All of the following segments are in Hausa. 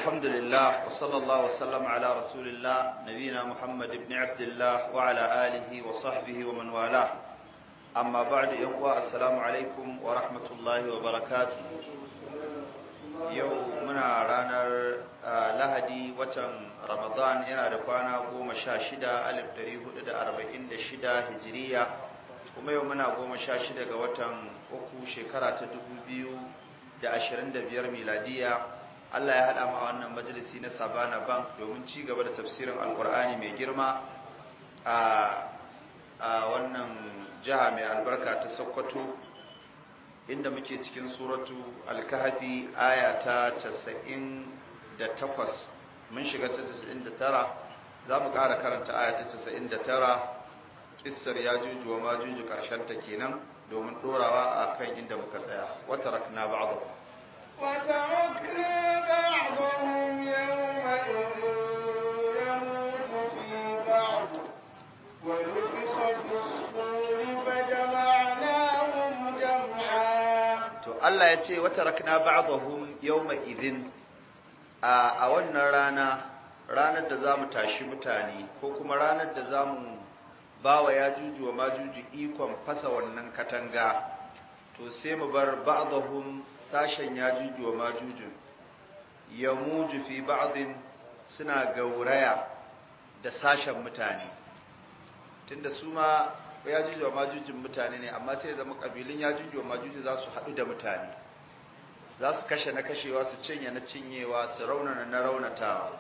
الحمد لله وصلى الله وسلم على رسول الله نبينا محمد بن عبد الله وعلى آله وصحبه ومن والاه أما بعد يقوى السلام عليكم ورحمة الله وبركاته yau muna ranar lahadi watan ramadan yana da kwana goma sha shida alif dari hudu da arba'in da shida hijiriya kuma yau muna goma sha shida ga watan uku shekara ta dubu biyu da ashirin da biyar miladiya allah ya haɗa ma wannan majalisi na sabana bank domin ci gaba da tafsirin alkur'ani mai girma a wannan jiha mai albarka ta sokoto inda muke cikin suratu alkahafi aya ta 98 mun shiga ta 99 za mu ƙara karanta aya ta 99 kissar ya juju wa majuju ƙarshen ta kenan domin ɗorawa a kan inda muka tsaya wata rakna ba'adu وتركنا بعضهم يومئذ يموت في بعض ونفخ في الصور فجمعناهم جمعا to Allah ya ce wata rakna ba'dahum yawma idhin a a wannan rana ranar da zamu tashi mutane ko kuma ranar da zamu bawa yajuju wa majuju ikon fasa wannan katanga to sai mu bar ba'dahum sashen yajuju wa majuju yamuju fi ba'din suna gauraya da sashen mutane tunda su ma yajuju wa majujin mutane ne amma sai zama kabilun yajuju wa majuju za su haɗu da mutane za su kashe na kashewa su cinye na cinyewa su raunana na raunatawa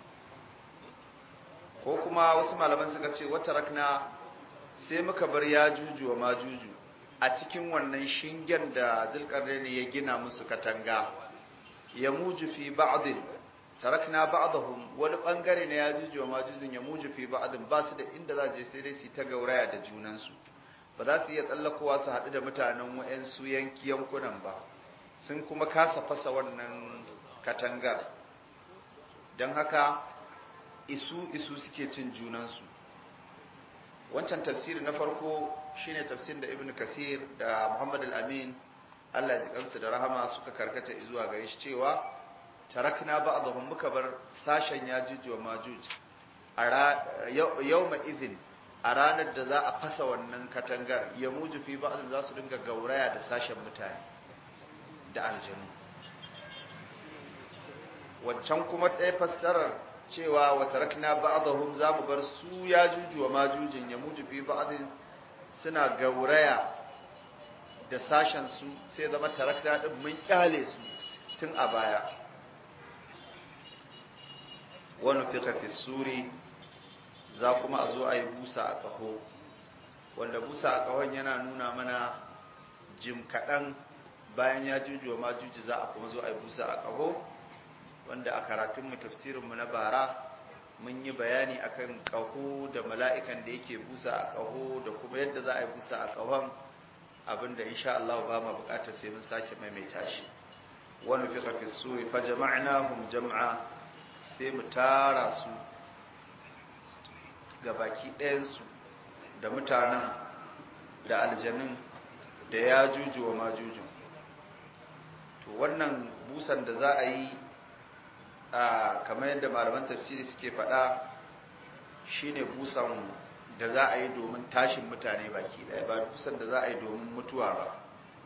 ko kuma wasu malaman suka ce wata rakna sai muka bar yajuju wa majuju a cikin wannan shingen da ne ya gina musu katanga ya muju fi ba'din tarakna ba'dahum wani bangare na yajuju wa majujin ya muju fi ba'din ba su da inda za je sai dai su ta gauraya da junansu ba za su iya tsallakowa su haɗu da mutanen wa'yansu yanki yankunan ba sun kuma kasa fasa wannan katangar don haka isu isu suke cin junansu wancan tafsiri na farko shine tafsirin da ibn kasir da muhammad al-amin allah ji kansu da rahama suka karkata zuwa gare shi cewa tarakna ba'dahum muka bar sashen yajuj wa majuj a yawma idhin a ranar da za a fasa wannan katangar ya muju fi ba'dhin za su dinga gauraya da sashen mutane da aljanu waccan kuma ɗaya fassarar cewa wa tarakna ba'dahum za mu bar su yajuj wa majujin ya muju fi ba'dhin suna gauraya da sashen su sai zama tarakna din mun kyale su tun a baya wani fika fi suri za kuma a zo a yi busa a ƙaho wanda busa a ƙahon yana nuna mana jim kaɗan bayan ya juju wa majuji za a kuma zo a yi busa a ƙaho wanda a karatunmu tafsirinmu na bara mun yi bayani akan ƙaho da mala'ikan da yake busa a ƙaho da kuma yadda za a yi busa a ƙahon abinda insha Allah ba ma buƙatar sai mun sake maimaita shi wani fika fi suri fa jama'nahum jam'a sai mu tara su ga baki ɗayansu da mutanen da aljanun da ya juju wa majujin to wannan busan da za a yi a kamar yadda malaman tafsiri suke faɗa shine busan da za a yi domin tashin mutane baki ɗaya ba busan da za a yi domin mutuwa ba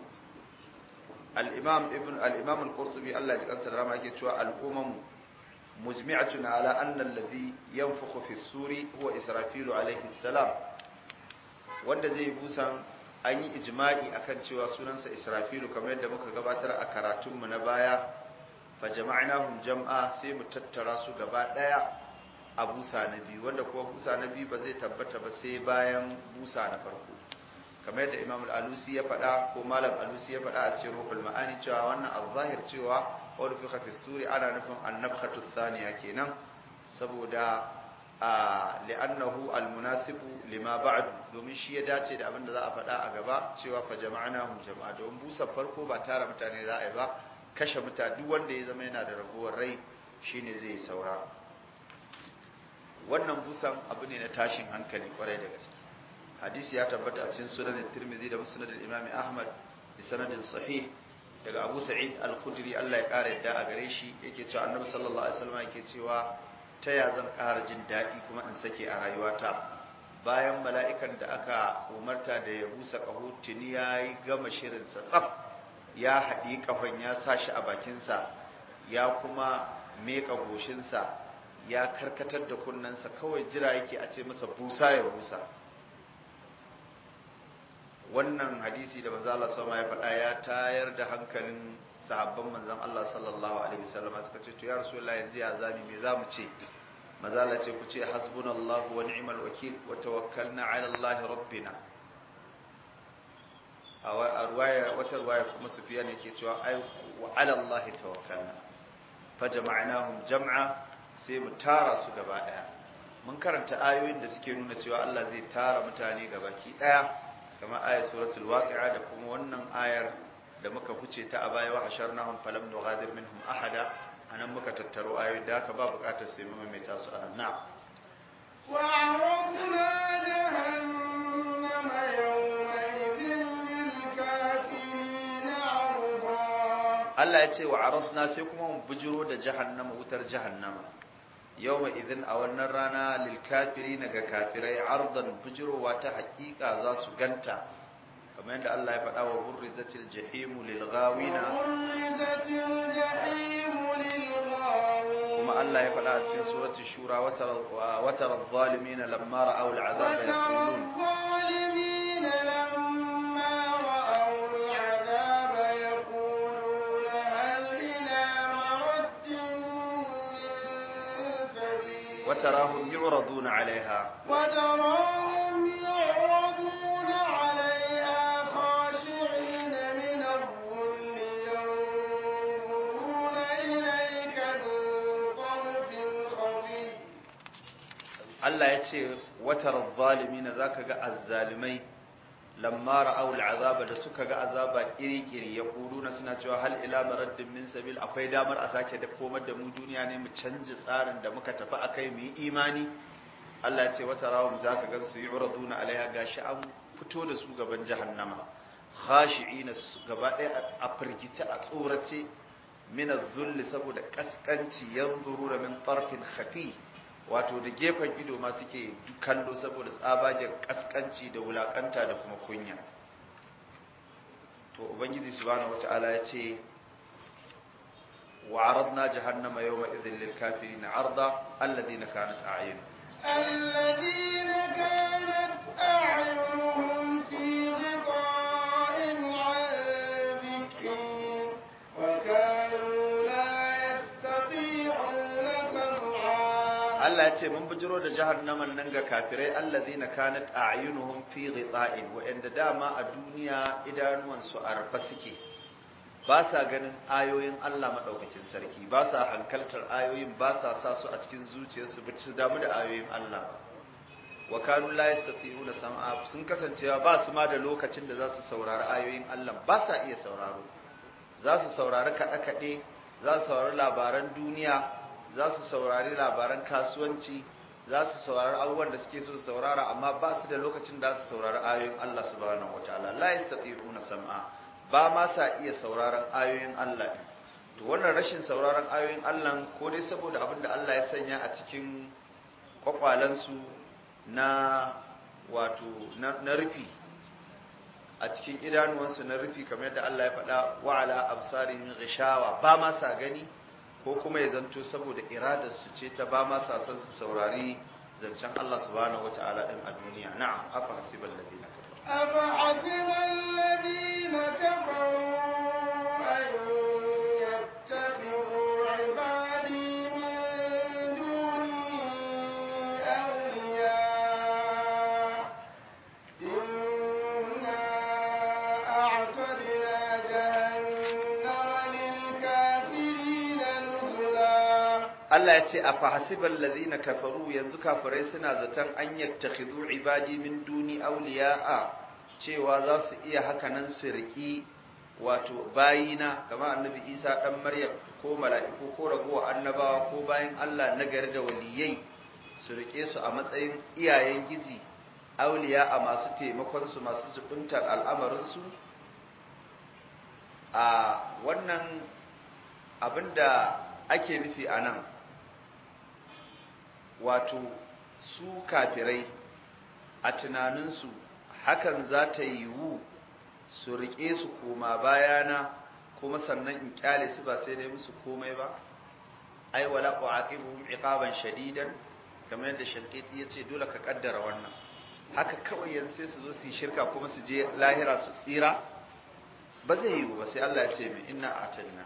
al-imam ibn al-imam al-qurtubi Allah ya ji kansa da rama yake cewa al-umamu مجمعة على أن الذي ينفخ في السور هو إسرافيل عليه السلام wanda zai busan an yi ijma'i akan cewa sunansa Israfilu kamar yadda muka gabatar a karatunmu na baya fa jama'nahum jam'a sai mu tattara su gaba daya a busa na biyu wanda kuma busa na biyu ba zai tabbata ba sai bayan busa na farko kamar yadda Imam al-Alusi ya faɗa ko Malam Alusi ya faɗa a cikin Ruhul Ma'ani cewa wannan al-zahir cewa wadda fi fi suri ana nufin annabkatu thaniya kenan saboda a li'annahu almunasibu lima ba'du domin shi ya dace da abin da za a faɗa a gaba cewa fa jama'nahum jama'a don busa farko ba tara mutane za a yi ba kashe mutane duk wanda ya zama yana da ragowar rai shine zai saura wannan busan abu ne na tashin hankali kwarai da gaske hadisi ya tabbata a cikin sunan tirmidhi da musnad al-imam ahmad bi sanadin sahih daga Abu Sa'id Al-Khudri Allah ya kare yadda a gare shi yake cewa Annabi sallallahu alaihi wasallam yake cewa ta ya zan ƙara jin daɗi kuma in sake a rayuwata bayan mala'ikan da aka umarta da ya busa ƙaho tuni ya yi gama shirinsa tsaf ya haɗi ƙahon ya sa shi a bakinsa ya kuma meƙa goshinsa ya karkatar da kunnensa kawai jira yake a ce masa busa ya busa wannan hadisi da manzo Allah sama ya faɗa ya tayar da hankalin sahabban manzon Allah sallallahu alaihi wasallam suka ce to ya rasulullahi yanzu ya zami me zamu ce manzo Allah ce ku ce hasbunallahu wa ni'mal wakil wa tawakkalna ala Allah rabbina a ruwaya wata ruwaya kuma Sufyan yake cewa ai wa ala Allah tawakkalna fa jama'nahum jam'a sai mu tara su gaba daya mun karanta ayoyin da suke nuna cewa Allah zai tara mutane gabaki daya kamar ayat suratul waqi'a da kuma wannan ayar da muka fice ta a baya wa hasharnahum falam nughadir minhum ahada anan muka tattaro ayoyi da haka ba bukatar sai mu mai tasu anan na wa aradna jahannama yawmaidhin lil kafirin 'arda Allah ya ce wa aradna sai kuma mu bujiro da jahannama wutar jahannama yawma idhin a wannan rana lil kafirin ga kafirai ardan bujirowa ta hakika za su ganta kamar yadda Allah ya faɗa wa burrizatil jahimu lil ghawina burrizatil jahimu lil ghawin kuma Allah ya faɗa a cikin suratul shura wa tara adh-dhalimina lamma ra'aw al'azaba yaqulun الظالمين لما رأوا العذاب يقولون هل إلى مرد من سبيل وتراهم يعرضون عليها وتراهم يعرضون عليها خاشعين من الظل ينظرون إليك من طرف خفي Allah ya ce watar zalimina za ka ga azzalimai lamma ra'aw al'azaba da suka ga azaba iri-iri ya na suna cewa hal ila maraddin min sabil akwai damar a sake da komar da mu duniya ne mu canji tsarin da muka tafi akai mu yi imani Allah ya ce wata rawum za ka gan su yu'raduna alaiha gashi an fito da su gaban jahannama khashi'ina gaba ɗaya a firgice a tsorace min az-zulli saboda kaskanci yanzuruna min tarfin khafi wato da gefen ido ma suke kallo saboda tsabagen kaskanci da wulakanta da kuma kunya to ubangiji subhanahu wataala ya ce wa aradna jahannama yawma idhil lil kafirin arda alladhina kanat a'yun الذين كانت أعينهم في غطاء عن ذكري وكانوا لا يستطيعون سمعا Allah ya ce mun bujiro da jahannaman nan ga kafirai allazina kanat a'yunuhum fi ghita'in wa'anda dama a duniya idanuwan su a rufe suke ba sa ganin ayoyin Allah madaukakin sarki ba sa hankaltar ayoyin ba sa sa su a cikin zuciyarsu ba su damu da ayoyin Allah ba wa kanu la yastati'una sam'a sun kasancewa ba su ma da lokacin da za su saurari ayoyin Allah ba sa iya sauraro za su saurari kaɗe-kaɗe za su saurari labaran duniya za su saurari labaran kasuwanci za su saurari abubuwan da suke so su saurara amma ba su da lokacin da su saurari ayoyin Allah subhanahu wataala la yastati'una sam'a ba ma sa iya sauraron ayoyin Allah to wannan rashin sauraron ayoyin Allah ko dai saboda abin da Allah ya sanya a cikin kwakwalansu na wato na, na rufi a cikin idanuwansu na rufi kamar yadda Allah ya faɗa wa ala absarihim ghishawa ba ma sa gani ko kuma ya zanto saboda iradar su ce ta ba ma sa san su saurari zancen Allah subhanahu wataala din a duniya na'am afa hasibal ladina kafaru أفحسب الذين كفروا أن يتخذوا عبادي من دوني أولياء إنا أعتدنا جهنم للكافرين نزلا Allah ya ce a fahasiban lazina kafaru yanzu kafirai suna zaton an yattakhidhu ibadi min duni awliya'a cewa za su iya hakanan su riki wato bayina kamar annabi Isa dan Maryam ko mala'iku ko ragowa annabawa ko bayin Allah nagari da waliyai su rike su a matsayin iyayen giji awliya'a masu taimakon su masu jubuntar al'amarin su a wannan abinda ake nufi a nan wato su kafirai a tunaninsu hakan za ta yiwu su riƙe su koma bayana kuma sannan in kyale su ba sai dai musu komai ba ai wala uaqibuhum iqaban shadidan kamar yadda shankiti ya ce dole ka kaddara wannan haka kawai yanzu sai su zo su yi shirka kuma su je lahira su tsira ba zai yiwu ba sai Allah ya ce mai inna a'tadna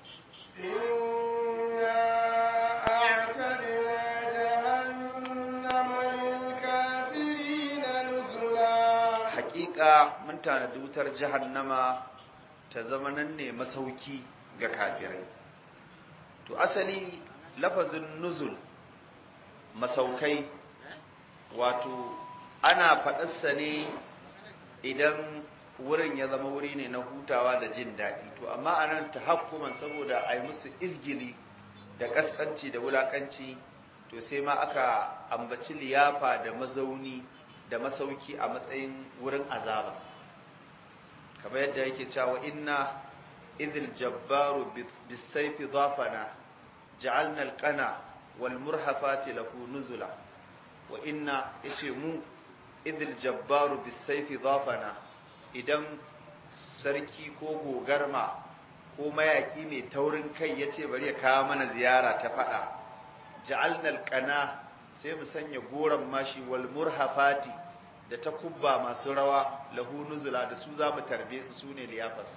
إنا أعتدنا جهنم للكافرين نزلا haƙiƙa mun tanadi wutar jahannama ta zama nan ne masauki ga kafirai to asali lafazin nuzul masaukai wato ana faɗarsa ne idan wurin ya zama wuri ne na hutawa da jin daɗi to amma a nan ta hakkuman saboda a yi musu izgili da ƙasƙanci da wulaƙanci to sai ma aka ambaci liyafa da mazauni da masauki a matsayin wurin azaba kamar yadda yake cewa inna idil jabbaru bisayfi dhafana ja'alna alqana wal murhafati lahu nuzula wa inna yace mu idil jabbaru bisayfi dhafana idan sarki ko gogarma ko mayaki mai taurin kai yace bari ya kawo mana ziyara ta fada ja'alna alqana sai mu sanya goran mashi wal murhafati da ta kubba masu rawa lahu nuzula da su za mu tarbe su sune liyafarsa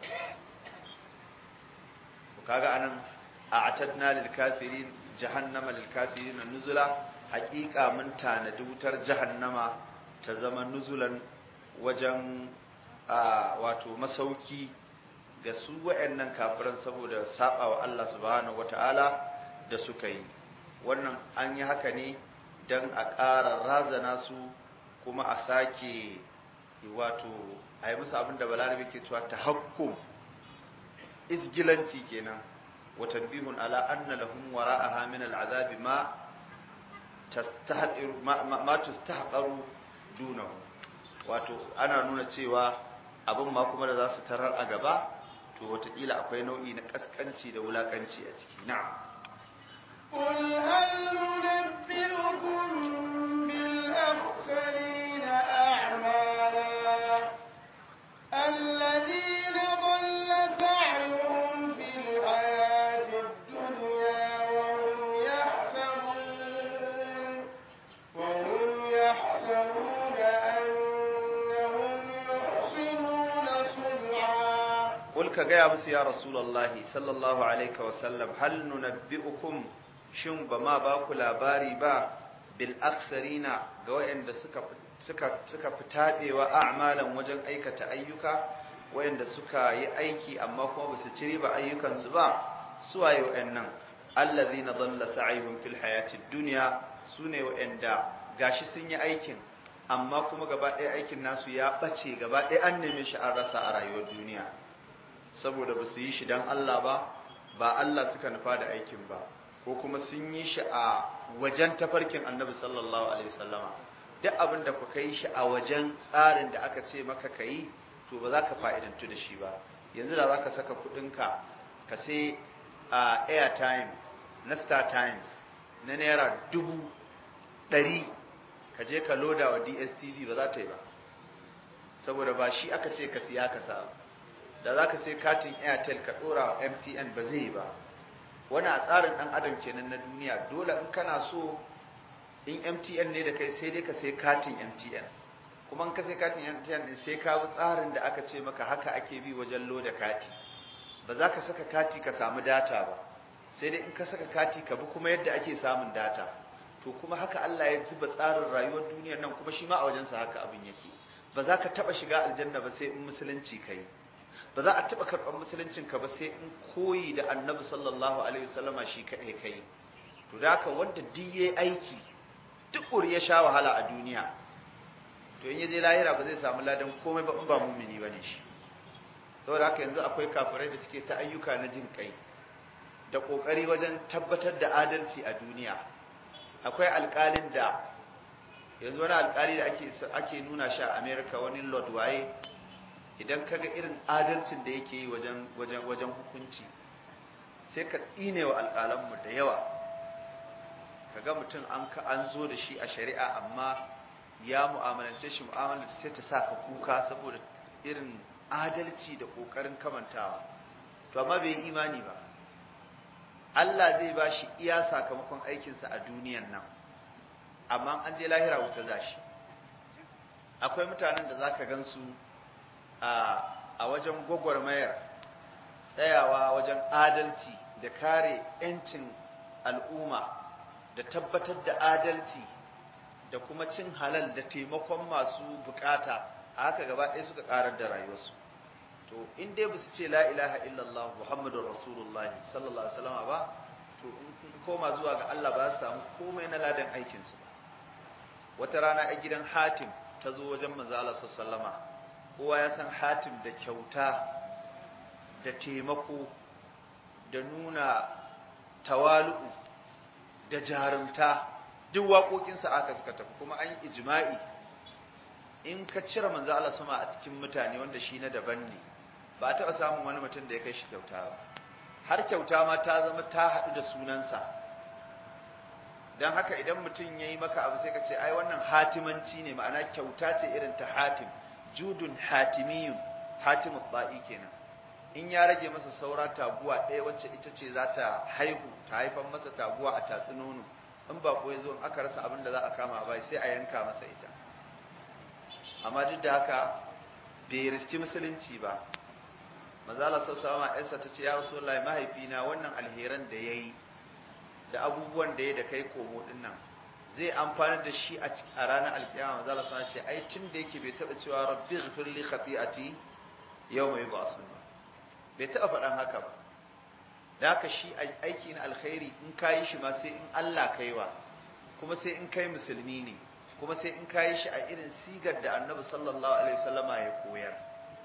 kaga anan a atadna lil kafirin jahannama lil kafirin nuzula haqiqa mun tanadi wutar jahannama ta zama nuzulan wajen wato masauki ga su wayannan kafiran saboda sabawa Allah subhanahu wataala da suka yi wannan an yi haka ne dan a ƙara razana su kuma a sake wato a yi musu abin da balarabe ke cewa tahakkum izgilanci kenan wa tanbihun ala anna lahum wara'aha min al'azabi ma tastahqiru ma tustahqaru dunahu wato ana nuna cewa abin ma kuma da za su tarar a gaba to wataƙila akwai nau'i na kaskanci da wulakanci a ciki na'am قل هل ننبئكم بالأخسرين أعمالا الذين ضل سعيهم في الحياة الدنيا وهم يحسبون وهم يحسبون أنهم يحسنون صنعا قل كجاء بس يا رسول الله صلى الله عليه وسلم هل ننبئكم shin ba ma ba ku labari ba bil aksarina ga wayanda suka suka suka fitabewa a'malan wajen aikata ayyuka wayanda suka yi aiki amma kuma ba su ci riba ayyukansu ba su waye wayannan allazina dhalla sa'yuhum fil hayatid dunya sune wayanda gashi sun yi aikin amma kuma gaba ɗaya aikin nasu ya ɓace gaba ɗaya an neme shi an rasa a rayuwar duniya saboda ba su yi shi don Allah ba ba Allah suka nufa da aikin ba ko kuma sun yi shi a wajen tafarkin annabi sallallahu alaihi wasallama duk abin da ku kai shi a wajen tsarin da aka ce maka ka yi to ba za ka fa'idantu da shi ba yanzu da za ka saka kuɗinka ka sai a airtime na star times na naira dubu ɗari ka je ka loda wa dstv ba za ta yi ba saboda ba shi aka ce ka siya ka sa da za ka sai katin airtel ka ɗora wa mtn ba zai yi ba wani a tsarin ɗan adam kenan na duniya dole in kana so in mtn ne da kai sai dai ka sai katin mtn kuma in ka sai katin mtn ne sai ka bi tsarin da aka ce maka haka ake bi wajen loda kati ba za ka saka kati ka samu data ba sai dai in ka saka kati ka bi kuma yadda ake samun data to kuma haka Allah ya zuba tsarin rayuwar duniyar nan kuma shi ma a wajensa haka abin yake ba za ka taba shiga aljanna ba sai in musulunci kai ba za a taba karɓar musuluncin ka ba sai in koyi da annabi sallallahu alaihi wasallama shi kaɗai kai to da haka wanda duk yayi aiki duk ya sha wahala a duniya to in ya je lahira ba zai samu ladan komai ba in ba mumini bane shi saboda haka yanzu akwai kafirai da suke ta ayyuka na jin kai da kokari wajen tabbatar da adalci a duniya akwai alkalin da yanzu wani alkali da ake ake nuna shi a America wani Lord waye idan kaga irin adalcin da yake yi wajen wajen wajen hukunci sai ka tsine wa alƙalanmu da yawa kaga mutum an ka an zo da shi a shari'a amma ya mu'amalance shi mu'amalar sai ta sa ka kuka saboda irin adalci da ƙoƙarin kamantawa to amma bai yi imani ba Allah zai ba shi iya sakamakon aikinsa a duniyan nan amma an je lahira wuta za shi akwai mutanen da za ka gansu a wajen gwagwarmayar tsayawa wajen adalci da kare 'yancin al'umma da tabbatar da adalci da kuma cin halal da taimakon masu bukata a haka gaba ɗaya suka ƙarar da rayuwarsu to in dai ba su ce la ilaha illallah muhammadun rasulullah sallallahu alaihi wasallam ba to in koma zuwa ga Allah ba su samu komai na ladan aikinsu ba wata rana a gidan hatim ta zo wajen manzo Allah sallama kowa ya san hatim da kyauta da taimako da nuna tawalu'u da jarumta duk waƙoƙinsa aka suka tafi kuma an yi ijma'i in ka cire manzo Allah sama a cikin mutane wanda shi na daban ne ba a taɓa samun wani mutum da ya kai shi kyauta ba har kyauta ma ta zama ta haɗu da sunansa don haka idan mutum ya yi maka abu sai ka ce ai wannan hatimanci ne ma'ana kyauta ce irin ta hatim judun hatimiyun hatimu ba'i kenan in ya rage masa saura taguwa ɗaya wacce ita ce za ta haihu ta haifan masa taguwa a tatsi nono in ba ko ya zo in aka rasa abin da za a kama ba sai a yanka masa ita amma duk da haka bai riski musulunci ba manzala sassawa yarsa ta ce ya rasulullahi mahaifina wannan alheran da ya yi da abubuwan da ya da kai komo din nan zai amfani da shi a ranar alkiyama manzala sassawa ce ai tun da yake bai taɓa cewa rabbi ghfir li khati'ati yau mai ba sunna bai taɓa faɗan haka ba da haka shi aiki na alkhairi in ka yi shi ma sai in Allah kaiwa kuma sai in kai musulmi ne kuma sai in ka yi shi a irin sigar da annabi sallallahu alaihi wasallama ya koyar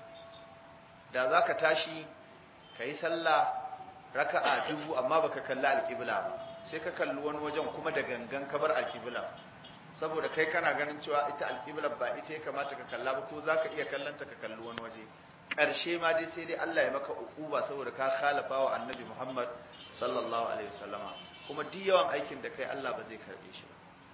da za ka tashi ka yi sallah raka'a dubu amma baka kalli alƙibla ba sai ka kalli wani wajen kuma da gangan ka bar alƙibla saboda kai kana ganin cewa ita alƙibla ba ita ya kamata ka kalla ba ko za ka iya kallanta ka kalli wani waje ƙarshe ma dai sai dai Allah ya maka uquba saboda ka khalafa wa annabi Muhammad sallallahu alaihi wasallama kuma duk yawan aikin da kai Allah ba zai karbe shi ba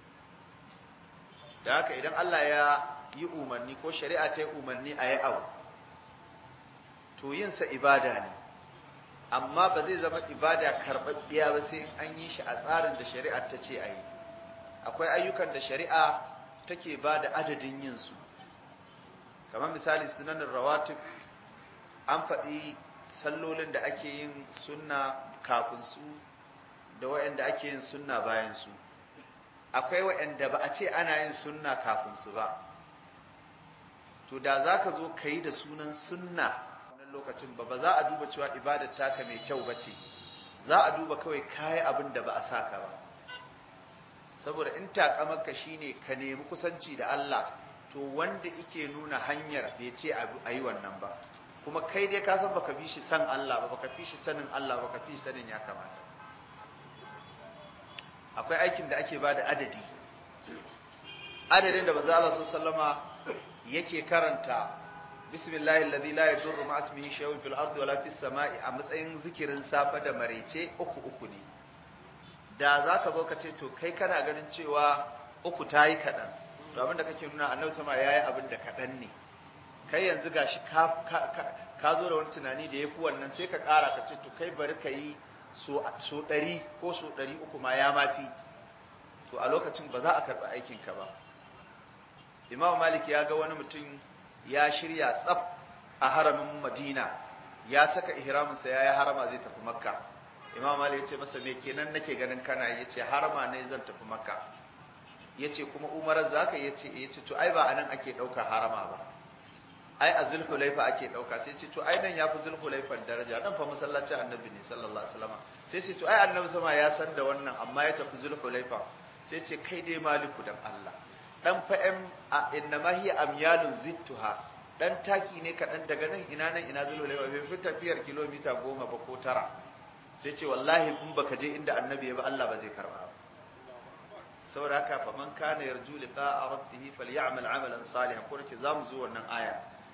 da haka idan Allah ya yi umarni ko shari'a ta yi umarni a yi abu to yinsa ibada ne amma ba zai zama ibada karɓaɓɓiya ba sai an yi shi a tsarin da shari'a ta ce a yi akwai ayyukan da shari'a take ba da adadin yinsu kamar misali sunanin rawatib an faɗi sallolin da ake yin sunna kafin su da waɗanda ake yin sunna bayan su akwai waɗanda ba a ce ana yin sunna kafin su ba to da za ka zo ka yi da sunan sunna wannan lokacin ba ba za a duba cewa ibadar taka mai kyau ba ce za a duba kawai kayi abin da ba a saka ba saboda in takamarka shine ka nemi kusanci da Allah to wanda ike nuna hanyar bai ce a yi wannan ba kuma kai dai ka san baka bi shi san Allah ba baka fi shi sanin Allah baka fi sanin ya kamata akwai aikin da ake bada adadi adadin da manzo Allah sallama yake karanta bismillahi alladhi la yadurru ma ismihi shay'un fil ardi wala fis sama'i a matsayin zikirin safa da marece uku uku ne da zaka zo ka ce to kai kana ganin cewa uku tayi kadan to abinda kake nuna annabi sama yayi abin da kadan ne kai yanzu gashi ka ka zo da wani tunani da yafi wannan sai ka kara ka ce to kai bari ka yi so so 100 ko so 300 ma ya mafi to a lokacin ba za a karɓi aikinka ba imam malik ya ga wani mutum ya shirya tsaf a haramin madina ya saka ihraminsa ya yi harama zai tafi makka imam malik ya ce masa me kenan nake ganin kana ya ce harama ne zan tafi makka ya ce kuma umarar za ka ya ce ya ce to ai ba a nan ake ɗauka harama ba ai a zulhulaifa ake ɗauka sai ce to ai nan ya fi zulhulaifan daraja nan fa masallacin annabi ne sallallahu alaihi wasallam sai ce to ai annabi sama ya san da wannan amma ya tafi zulhulaifa sai ce kai dai maliku dan Allah dan fa'am a inna ma hiya amyalun zittuha dan taki ne kaɗan daga nan ina nan ina zulhulaifa bai fi tafiyar kilomita goma ba ko tara sai ce wallahi in baka je inda annabi ya ba Allah ba zai karba ba saboda haka fa man kana yarju liqa'a rabbih falyamal amalan salihan ko nake zamu zo wannan aya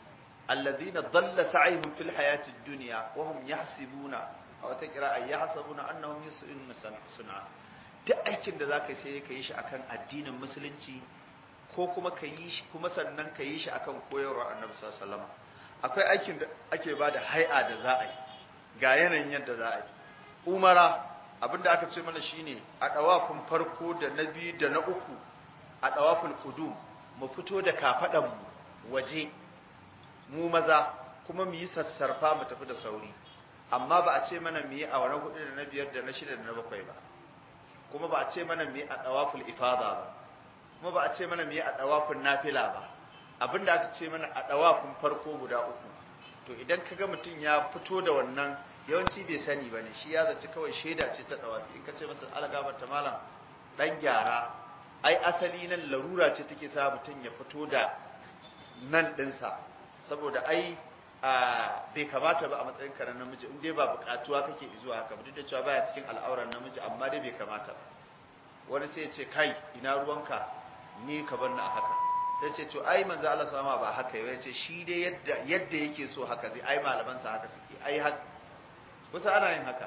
alladhina dhalla sa'yuhum fil hayatid dunya wa hum yahsibuna aw ta qira'a yahsabuna annahum yus'inuna sun'a duk aikin da zaka sai ka yi shi akan addinin musulunci ko kuma ka yi shi kuma sannan ka yi shi akan koyarwar annabi sallallahu alaihi wasallam akwai aikin da ake bada hai'a da za a yi ga yanayin yadda za a yi umara abinda aka ce mana shine a dawafin farko da na biyu da na uku a dawafin qudum mu fito da kafadan mu waje mu maza kuma mu yi sassarfa mu tafi da sauri amma ba a ce mana mu yi a wani hudu da na biyar da na shida da na bakwai ba kuma ba a ce mana mu yi a dawaful ifada ba kuma ba a ce mana mu yi a dawafin nafila ba abinda aka ce mana a dawafin farko guda uku to idan kaga mutum ya fito da wannan yawanci bai sani ba ne shi ya zaci kawai shaida ce ta dawafi in ka ce masa algabar ta malam dan gyara ai asali nan larura ce take sa mutum ya fito da nan dinsa saboda ai bai kamata ba a matsayin ka na namiji in dai ba bukatuwa kake zuwa haka ba duk da cewa baya cikin al'auran namiji amma dai bai kamata ba wani sai ya ce kai ina ruwanka ni ka bar ni a haka sai ce to ai manzo Allah sama ba haka ya ce shi dai yadda yadda yake so haka zai ai malaman sa haka suke ai haka kusa ana yin haka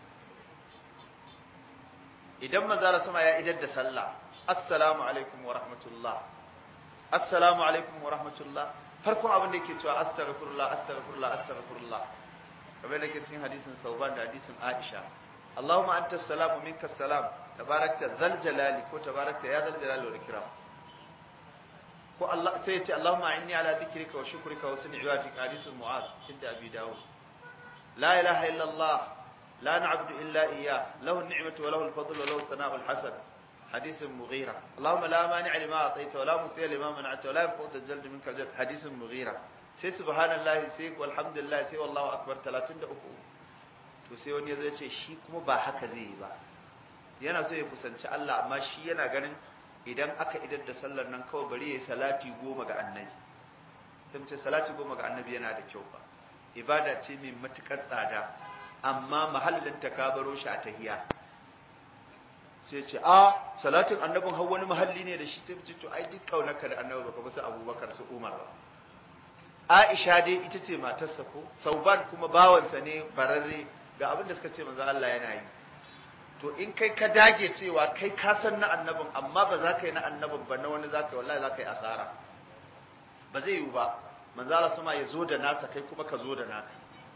idan manzo Allah sama ya idar da sallah assalamu alaikum wa rahmatullah assalamu alaikum wa rahmatullah farkon abin da yake cewa astaghfirullah astaghfirullah astaghfirullah kamar da ke cikin hadisin Sauban da hadisin Aisha Allahumma anta salamu minka salam tabarakta zal jalali ko tabarakta ya zal jalali wal ikram ko Allah sai ya ce Allahumma inni ala dhikrika wa shukrika wa husni ibadatika hadisin Mu'az inda Abi Dawud la ilaha illa Allah la na'budu illa iyyah lahu an-ni'matu wa lahu al-fadlu wa lahu al-thana'u al-hasan حديث مغيرة اللهم لا مانع لما أعطيت ولا مطيع لما منعت ولا ينفع الجلد منك الجلد حديث مغيرة سي سبحان الله سي والحمد لله سي والله أكبر 33 to sai wani yazo ya ce shi kuma ba haka zai yi ba yana so ya kusanci Allah amma shi yana ganin idan aka idar da sallar nan kawai bari yayi salati goma ga annabi sai ce salati goma ga annabi yana da kyau ba ibada ce mai matukar tsada amma mahallin ta ka baro shi a tahiya sai ce a salatin annabin har wani mahalli ne da shi sai ce to ai duk kaunarka da annabi baka musu abubakar su umar ba aisha dai ita ce matarsa ko sauban kuma bawansa ne bararre ga abin da suka ce manzo Allah yana yi to in kai ka dage cewa kai ka san na annabin amma ba za ka yi na annabin ba na wani za ka yi wallahi za ka yi asara ba zai yiwu ba manzo Allah sama ya zo da nasa kai kuma ka zo da naka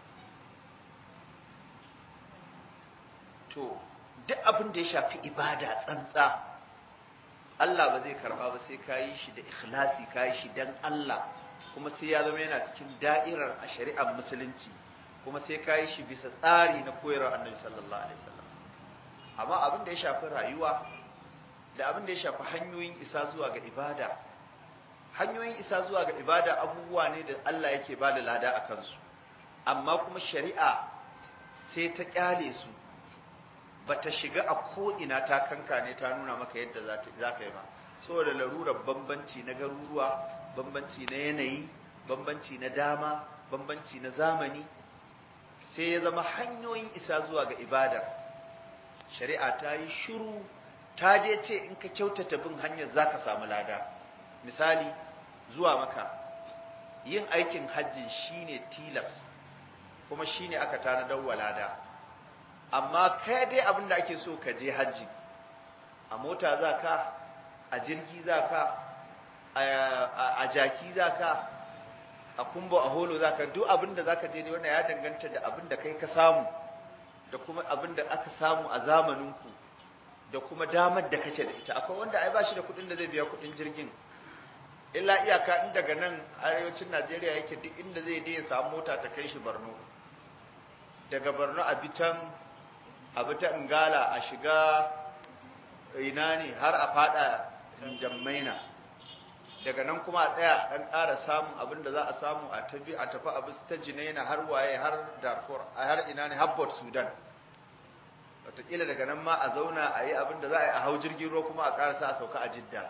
to duk abin da ya shafi ibada tsantsa Allah ba zai karba ba sai ka yi shi da ikhlasi ka yi shi dan Allah kuma sai ya zama yana cikin da'irar a shari'ar musulunci kuma sai ka yi shi bisa tsari na koyarwar annabi sallallahu alaihi wasallam amma abin da ya shafi rayuwa da abin da ya shafi hanyoyin isa zuwa ga ibada hanyoyin isa zuwa ga ibada abubuwa ne da Allah yake ba da lada a kansu amma kuma shari'a sai ta kyale su bata shiga a ko'ina ta kankane ta nuna maka yadda za ka yi ba saboda larurar bambanci na garuruwa bambanci na yanayi bambanci na dama bambanci na zamani sai ya zama hanyoyin isa zuwa ga ibadar shari'a ta yi shiru ta dai ce in ka kyautata bin hanyar za ka samu lada misali zuwa maka yin aikin hajjin shine tilas kuma shine aka tanadar wa lada amma kai dai abin da ake so ka je hajji a mota za ka a jirgi za ka a jaki za ka a kumbo a holo za ka duk abin da za ka je dai wannan ya danganta da abin da kai ka samu da kuma abin da aka samu a zamaninku da kuma damar da kake da ita akwai wanda ai ba shi da kuɗin da zai biya kuɗin jirgin illa iyaka in daga nan arewacin najeriya yake duk inda zai je ya samu mota ta kai shi borno daga borno a bitan a bita ingala a shiga ina ne har a fada jammaina daga nan kuma a tsaya dan ƙara samun abin da za a samu a tafi a tafi a bis ta jinaina har waye har darfur a har ina ne habbot sudan wataƙila daga nan ma a zauna a yi abin da za a yi a hau jirgin ruwa kuma a ƙarasa a sauka a jidda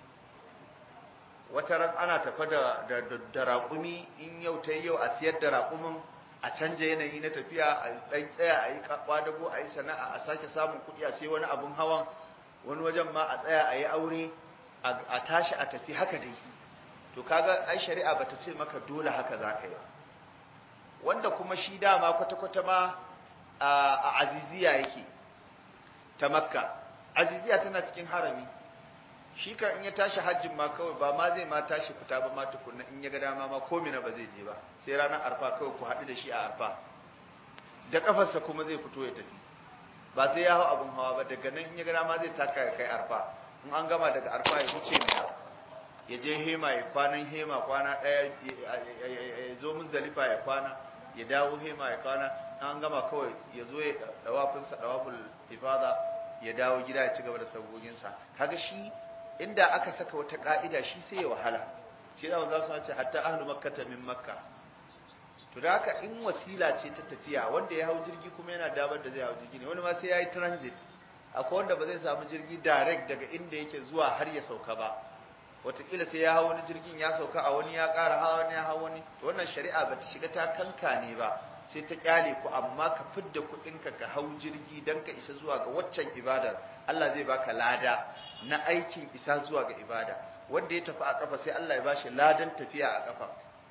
wata ran ana tafa da da raƙumi in yau ta yau a siyar da raƙumin a canja yanayi na tafiya a ɗan tsaya a yi kwadago a yi sana'a a sake samun kuɗi a sai wani abin hawan wani wajen ma a tsaya a yi aure a tashi a tafi haka dai to kaga ai shari'a bata ce maka dole haka za ka yi ba wanda kuma shi dama kwata-kwata ma a aziziya yake ta makka aziziya tana cikin harami shi kan in ya tashi hajjin ma kawai ba ma zai ma tashi fita ba ma tukunna in ya ga dama ma ko mina ba zai je ba sai ranar arfa kawai ku haɗu da shi a arfa da kafarsa kuma zai fito ya tafi ba sai ya hau abin hawa ba daga nan in ya ga dama zai taka ya kai arfa in an gama daga arfa ya wuce mina ya je hema ya kwanan hema kwana ɗaya ya zo musdalifa ya kwana ya dawo hema ya kwana an gama kawai ya zo ya dawafinsa dawaful ifada ya dawo gida ya ci gaba da saboginsa kaga shi inda aka saka wata ka'ida shi sai ya wahala shi da za su ce hatta ahlu makkata min makka to da haka in wasila ce ta tafiya wanda ya hau jirgi kuma yana damar da zai hau jirgi ne wani ma sai ya yi transit akwai wanda ba zai samu jirgi direct daga inda yake zuwa har ya sauka ba wataƙila sai ya hau wani jirgin ya sauka a wani ya ƙara hawa wani ya hau wani to wannan shari'a ba ta shiga ta kanka ne ba sai ta kyale ku amma ka fidda kuɗinka ka hau jirgi don ka isa zuwa ga waccan ibadar Allah zai baka lada na aikin isa zuwa ga ibada wanda ya tafi a ƙafa sai Allah ya bashi ladan tafiya a ƙafa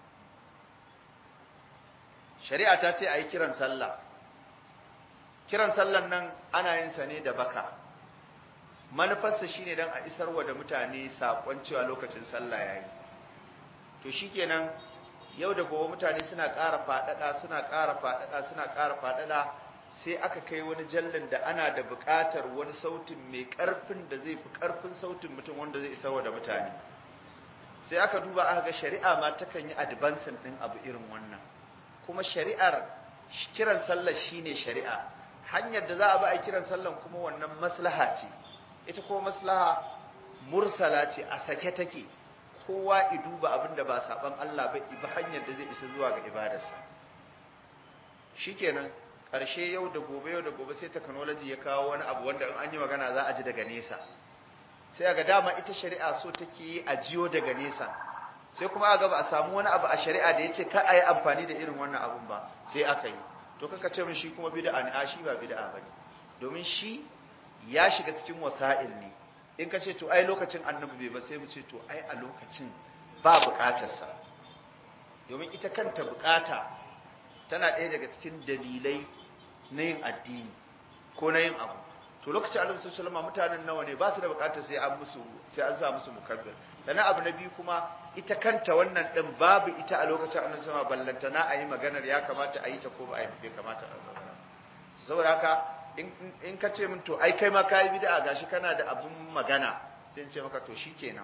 shari'a ta ce a yi kiran sallah kiran sallan nan ana yin sa ne da baka manufarsa shine don a isarwa da mutane saƙon cewa lokacin sallah yayi to shikenan yau da gobe mutane suna ƙara faɗaɗa suna ƙara faɗaɗa suna ƙara faɗaɗa sai aka kai wani jallin da ana da buƙatar wani sautin mai ƙarfin da zai fi ƙarfin sautin mutum wanda zai isarwa da mutane sai aka duba aka ga shari'a ma takan yi advancing ɗin abu irin wannan kuma shari'ar kiran sallar shine shari'a hanyar da za a ba a kiran sallan kuma wannan maslaha ce ita ko maslaha mursala ce a sake take kowa i duba abin da ba saban Allah ba ibi hanyar da zai isa zuwa ga ibadarsa shikenan ƙarshe yau da gobe yau da gobe sai technology ya kawo wani abu wanda in an yi magana za a ji daga nesa sai ga dama ita shari'a so take yi a jiyo daga nesa sai kuma aka ba a samu wani abu a shari'a da ya ce ka a yi amfani da irin wannan abun ba sai aka yi to kaka ce min shi kuma bid'a ne a shi ba bid'a bane domin shi ya shiga cikin wasa'il ne in ka ce to ai lokacin annabi bai ba sai mu ce to ai a lokacin ba bukatarsa domin ita kanta bukata tana ɗaya daga cikin dalilai na yin addini ko na yin abu to lokacin annabi sallallahu alaihi mutanen nawa ne ba su da bukatar sai an musu sai an sa musu mukabbir sannan abu na biyu kuma ita kanta wannan din babu ita a lokacin annabi sallallahu alaihi ballanta na ayi maganar ya kamata a yi ta ko ba a yi bai kamata a yi saboda haka in ka ce min to ai kai ma kai bid'a gashi kana da abun magana sai in ce maka to shikenan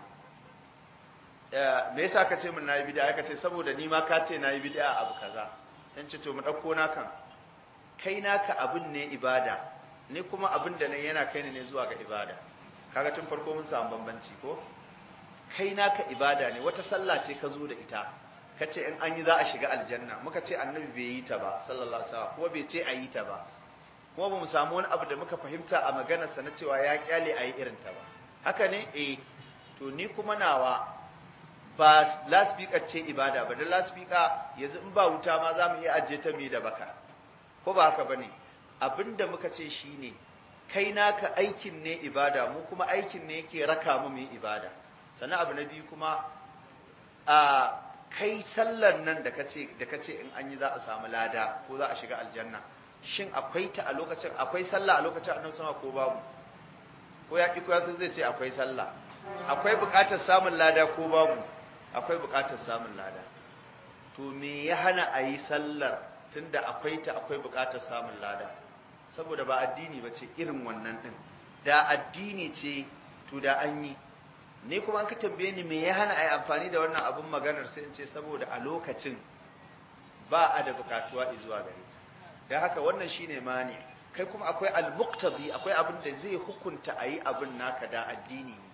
me yasa ka ce min nayi bid'a ka ce saboda ni ma ka ce nayi bid'a abu kaza dan ce to mu dauko naka kai naka abun ne ibada ni kuma abin da ne yana kai ne zuwa ga ibada kaga tun farko mun samu bambanci ko kai naka ibada ne wata sallah ce ka zo da ita kace in an yi za a shiga aljanna muka ce annabi bai yi ta ba sallallahu alaihi wasallam kuma bai ce a yi ta ba kuma ba mu samu wani abu da muka fahimta a maganarsa na cewa ya kyale a yi irin ta ba haka ne eh to ni kuma nawa ba laspika ce ibada ba da laspika yanzu in ba wuta ma za mu iya ajiye ta mai da baka ko ba haka bane abinda muka ce shine kai naka aikin ne ibada mu kuma aikin ne yake raka mu mu ibada sannan abu na biyu kuma a kai sallar nan da kace da kace in an yi za a samu lada ko za a shiga aljanna shin akwai ta a lokacin akwai sallah a lokacin annabi sama ko babu ko ya ki ko ya zai ce akwai sallah akwai buƙatar samun lada ko babu akwai buƙatar samun lada to me ya hana a yi sallar tunda akwai ta akwai buƙatar samun lada saboda ba addini ba ce irin wannan din da addini ce to da an yi ni kuma an ka tambaye ni me ya hana a yi amfani da wannan abun maganar sai in ce saboda a lokacin ba a da buƙatuwa zuwa gare ta don haka wannan shine mani kai kuma akwai al-muqtadi akwai abin da zai hukunta a yi abin naka da addini ne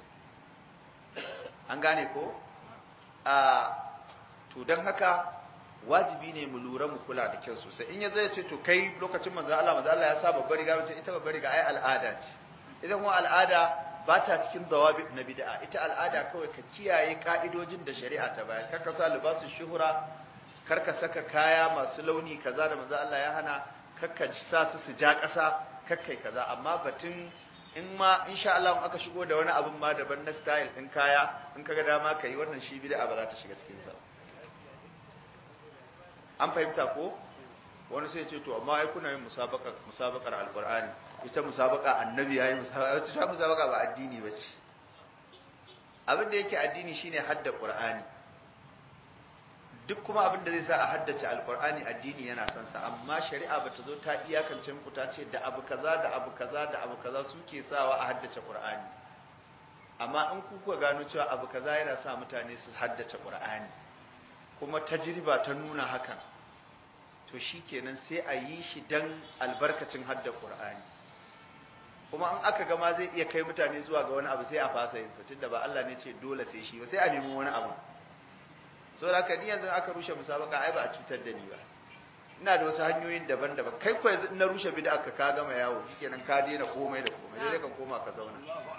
an gane ko a to don haka wajibi ne mu lura mu kula da kyau sosai in ya zai ce to kai lokacin manzo Allah manzo Allah ya sa babbar riga wace ita babbar riga ai al'ada ce ita kuma al'ada ba ta cikin dawabi na bid'a ita al'ada kawai ka kiyaye ka'idojin da shari'a ta bayar kar ka sa libasu shuhura kar ka saka kaya masu launi kaza da manzo Allah ya hana kar ka sa su su ja ƙasa kar kai kaza amma batun in ma insha Allah in aka shigo da wani abin ma daban na style din kaya in kaga dama ka yi wannan shi bid'a ba za ta shiga cikin sa an fahimta ko wani sai ce to amma ai kuna yin musabaka musabakar alqur'ani ita musabaka annabi yayi musabaka ita musabaka ba addini bace abin da yake addini shine hadda qur'ani duk kuma abin da zai sa a haddace alqur'ani addini yana son sa amma shari'a bata zo ta iyakance muku ta ce da abu kaza da abu kaza da abu kaza suke sawa a haddace qur'ani amma in ku kuka gano cewa abu kaza yana sa mutane su haddace qur'ani kuma tajriba ta nuna hakan to shikenan sai a yi shi dan albarkacin hadda qur'ani kuma an aka gama zai iya kai mutane zuwa ga wani abu sai a fasa yin sa tunda ba Allah ne ce dole sai shi ba sai a nemi wani abu saboda haka ni yanzu aka rushe musabaka ai ba a cutar da ni ba ina da wasu hanyoyin daban-daban kai ko yanzu na rushe bid'a ka ka gama yawo shikenan ka daina komai da komai dai ka koma ka zauna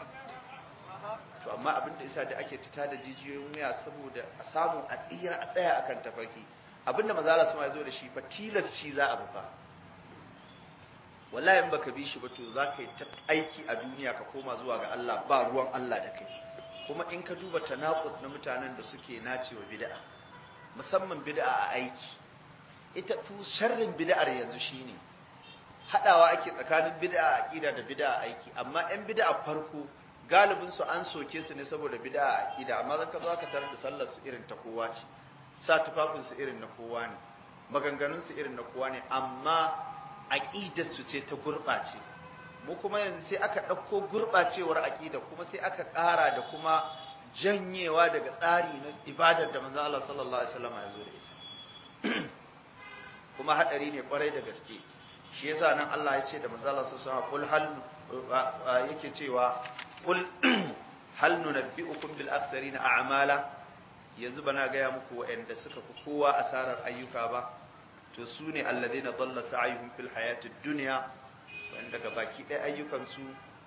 to amma abin da isa da ake tita da jijiyoyin wuya saboda a samu a tsira a tsaya akan tafarki abinda maza Allah su ma zo da shi fa tilas shi za a bufa wallahi in baka bi shi ba to za ka yi ta aiki a duniya ka koma zuwa ga Allah ba ruwan Allah da kai kuma in ka duba tanaqut na mutanen da suke nacewa bid'a musamman bid'a a aiki ita tu sharrin bid'ar yanzu shine hadawa ake tsakanin bid'a a aqida da bid'a a aiki amma ɗan bid'a farko galibin su an soke su ne saboda bid'a a aqida amma zaka zo ka tarar da sallar su irin ta kowa ce sa tufafin su irin na kowa ne maganganun su irin na kowa ne amma aqidar su ce ta gurbace mu kuma yanzu sai aka ɗauko gurɓacewar aƙida kuma sai aka ƙara da kuma janyewa daga tsari na ibadar da manzo Allah sallallahu alaihi wasallam ya zo da ita kuma hadari ne kwarai da gaske shi yasa nan Allah ya ce da manzo Allah sallallahu alaihi wasallam kul hal yake cewa kul hal nunabbi'ukum bil akhsarina a'mala yanzu bana gaya muku waɗanda suka fi kowa asarar ayyuka ba to su ne alladhina dalla sa'yuhum fil hayatid dunya wanda daga baki ɗaya ayyukansu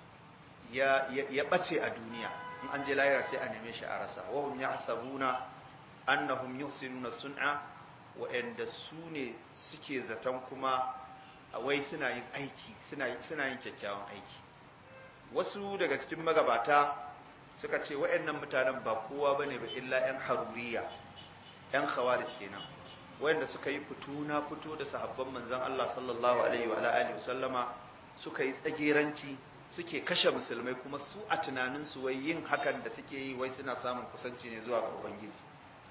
ya ɓace a duniya in an je lahira sai a neme shi a rasa wahum ya hasabuna annahum yuhsinuna sun'a wa'anda su ne suke zaton kuma wai suna yin aiki suna yin kyakkyawan aiki wasu daga cikin magabata suka ce wa'annan mutanen ba kowa bane ba illa yan haruriya yan khawarij kenan wa'anda suka yi fito na fito da sahabban manzon Allah sallallahu alaihi wa alihi wasallama suka yi tsageranci suke kashe musulmai kuma su a tunaninsu wai yin hakan da suke yi wai suna samun kusanci ne zuwa ga ubangiji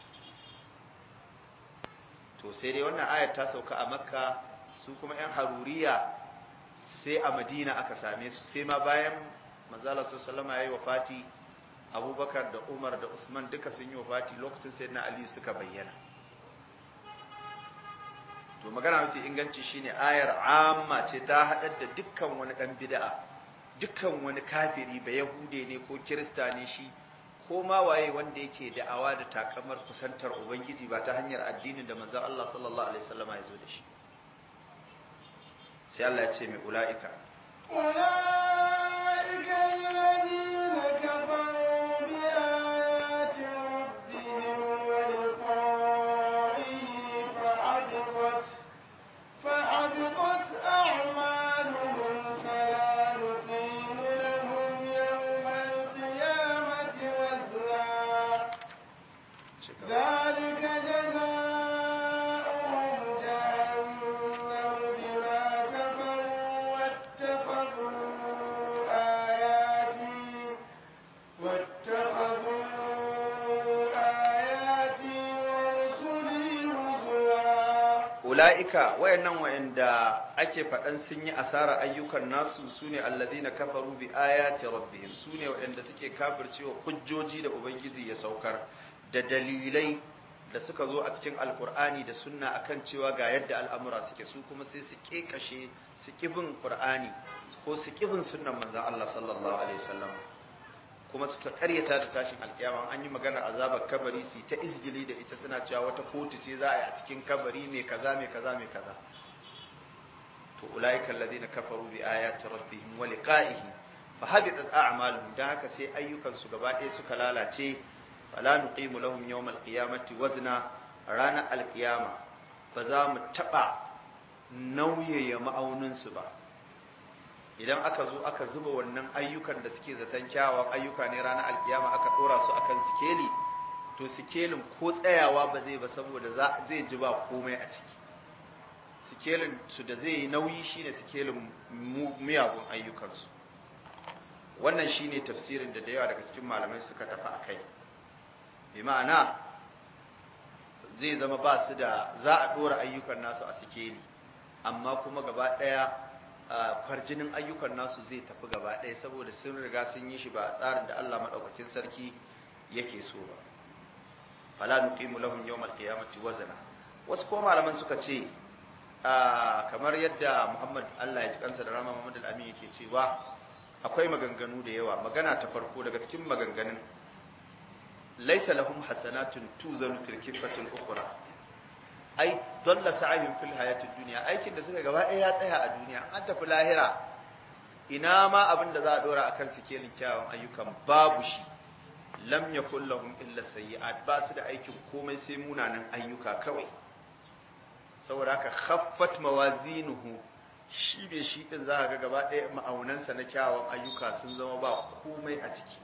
to sai dai wannan ayat ta sauka a makka su kuma yan haruriya sai a madina aka same su sai ma bayan manzala sallama ya yi wafati abubakar da umar da usman duka sun yi wafati lokacin sai na aliyu suka bayyana to magana mafi inganci shine ayar amma ce ta haɗar da dukkan wani ɗan bid'a dukkan wani kafiri ba yahude ne ko kirista ne shi ko ma waye wanda yake da'awa da takamar kusantar ubangiji ba ta hanyar addinin da manzon Allah sallallahu alaihi wasallam ya zo da shi sai Allah ya ce mai ula'ika أولئك الذين كفروا بآيات ربهم ولقائه فحبطت فحبطت أعمالهم فلا نقيم لهم يوم القيامة وزنا ذلك جزاؤهم جهنم بما كفروا واتخذوا آياتي واتخذوا آياتي ورسلي هزوا ula'ika wayannan wayanda ake faɗan sun yi asara ayyukan nasu sune alladhina kafaru bi ayati rabbihim sune wayanda suke kafircewa hujjoji da ubangiji ya saukar da dalilai da suka zo a cikin alkur'ani da sunna akan cewa ga yadda al'amura suke su kuma sai su kekashe su kibin qur'ani ko su kibin sunnan manzon Allah sallallahu alaihi wasallam kuma suka karyata da tashin alkiyama an yi maganar azabar kabari su ta izgili da ita suna cewa wata kotu ce za a yi a cikin kabari mai kaza mai kaza mai kaza to ulaika alladhina kafaru bi ayati rabbihim wa liqa'ihi fa habitat a'maluhum dan haka sai ayyukan su gaba ɗaya suka lalace fala nuqimu lahum yawm alqiyamati wazna ranar alqiyama ba za mu taba nauyaya ma'aunin su ba idan aka zo aka zuba wannan ayyukan da suke zaton kyawawan ayyuka ne ranar alkiyama aka dora su akan sikeli to sikelin ko tsayawa ba zai ba saboda zai ji ba komai a ciki sikelin su da zai yi nauyi shine sikelin miyagun ayyukansu wannan shine tafsirin da da yawa daga cikin malamai suka tafi a kai bi ma'ana zai zama ba su da za a dora ayyukan nasu a sikeli amma kuma gaba daya kwarjinin ayyukan nasu zai tafi gaba daya saboda sun riga sun yi shi ba a tsarin da Allah madaukakin sarki yake so ba fala nuqimu lahum yawmal qiyamati wazna wasu ko malaman suka ce kamar yadda Muhammad Allah ya ji kansa da Rama Muhammad al-Amin yake cewa akwai maganganu da yawa magana ta farko daga cikin maganganun laysa lahum hasanatun tuzanu fil kifatil ukhra ai dalla sa'ihim fil hayatid dunya aikin da suka gaba ɗaya ya tsaya a duniya an tafi lahira ina ma abin da za a dora akan sikelin kyawun ayyukan babu shi lam yakul lahum illa sayyi'at ba su da aikin komai sai munanan ayyuka kawai saboda haka khaffat mawazinuhu shi bai shi din za ga gaba ɗaya ma'aunansa na kyawun ayyuka sun zama ba komai a ciki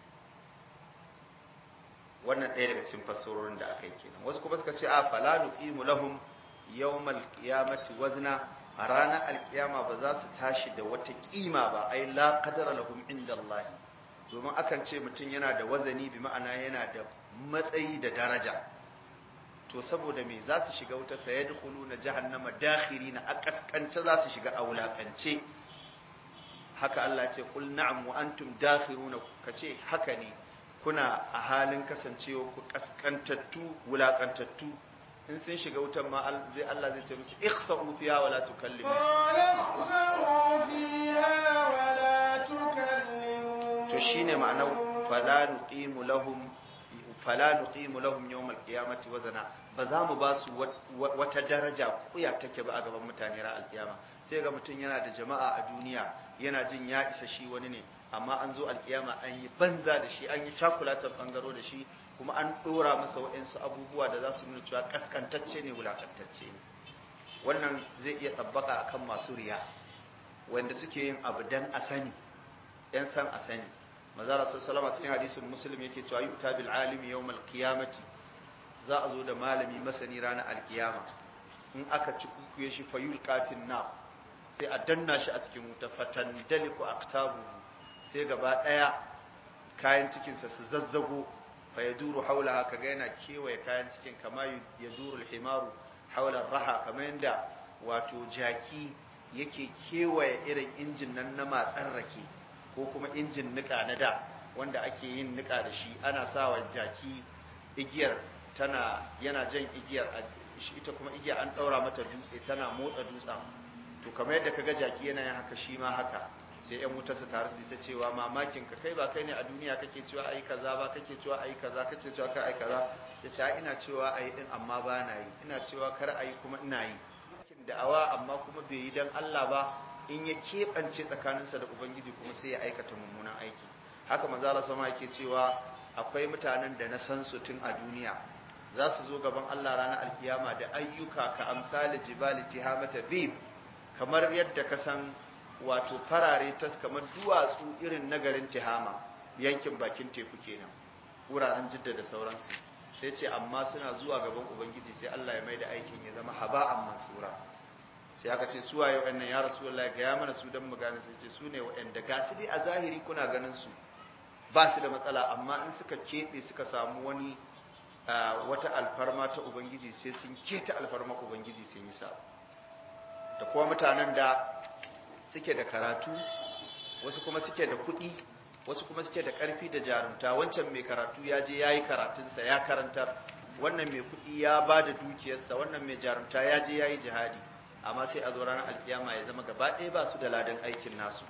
wannan ɗaya daga cikin fassarorin da aka yi kenan wasu kuma suka ce a fala nuqimu lahum yawmal qiyamati wazna a ranar alkiyama ba za su tashi da wata kima ba ai la qadara lahum inda Allah domin akan ce mutum yana da wazani bi ma'ana yana da matsayi da daraja to saboda me za su shiga wuta sayadkhuluna jahannama dakhirina a kaskance za su shiga a wulakance haka Allah ya ce qul na'am wa antum dakhiruna kace haka ne kuna a halin kasancewa ku kaskantattu wulakantattu in sun shiga wutan ma zai Allah zai ce musu ikhsa'u fiha wa la tukallimu to shine ma'anar fala nuqimu lahum fala nuqimu lahum yawm al-qiyamati wazana ba za mu ba su wata daraja kuya take ba a gaban mutane ra al-qiyama sai ga mutum yana da jama'a a duniya yana jin ya isa shi wani ne amma an zo alkiyama an yi banza da shi an yi cakulatan bangaro da shi kuma an dora masa wa'insu abubuwa da za su nuna cewa kaskantacce ne wulakantacce ne wannan zai iya tabbaka akan masu riya wanda suke yin abu dan a sani yan san a sani mazara sallama cikin hadisin muslim yake cewa yu'ta bil alimi yawmal qiyamati za a zo da malami masani ranar alkiyama in aka ci kukuye shi fayul kafin na sai a danna shi a cikin wuta fatan daliku aktabu sai gaba daya kayan cikinsa su zazzago fa ya duru haula haka ga yana kewaye kayan cikin kama ya duru himaru haular raha kamar yadda wato jaki yake kewaye irin injin nan na matsar rake ko kuma injin nika na da wanda ake yin nika da shi ana sawa jaki igiyar tana yana jan igiyar ita kuma igiyar an daura mata dutse tana motsa dutsen to kamar yadda kaga jaki yana yin haka shi ma haka sai yan wuta su taru su ta cewa mamakin ka kai ba kai ne a duniya kake cewa ayi kaza ba kake cewa ayi kaza kake cewa kar ayi kaza sai ce ina cewa ayi din amma ba na yi ina cewa kar ayi kuma ina yi kin da'awa amma kuma bai yi dan Allah ba in ya keɓance tsakaninsa da ubangiji kuma sai ya aikata mummunan aiki haka manzo Allah sama yake cewa akwai mutanen da na san su tun a duniya za su zo gaban Allah ranar alkiyama da ayyuka ka amsali jibali tihamata bib kamar yadda ka san wato farare tas kamar duwatsu irin nagarin tihama yankin bakin teku kenan wuraren jidda da sauransu sai ce amma suna zuwa gaban ubangiji sai Allah ya maida aikin ya zama haba'an mansura sai aka ce suwaye wa'annan ya rasulullahi ga ya mana su dan mu gane sai ce su ne wa'anda ga su dai a zahiri kuna ganin su ba su da matsala amma in suka keɓe suka samu wani wata alfarma ta ubangiji sai sun keta alfarma ubangiji sun yi sa da kuma mutanen da suke da karatu wasu kuma suke da kuɗi wasu kuma suke da ƙarfi da jarumta wancan mai karatu ya je ya yi karatunsa ya karantar wannan mai kuɗi ya ba da dukiyarsa wannan mai jarumta ya je ya yi jihadi amma sai a zo ranar alkiyama ya zama gaba ɗaya ba su da ladan aikin nasu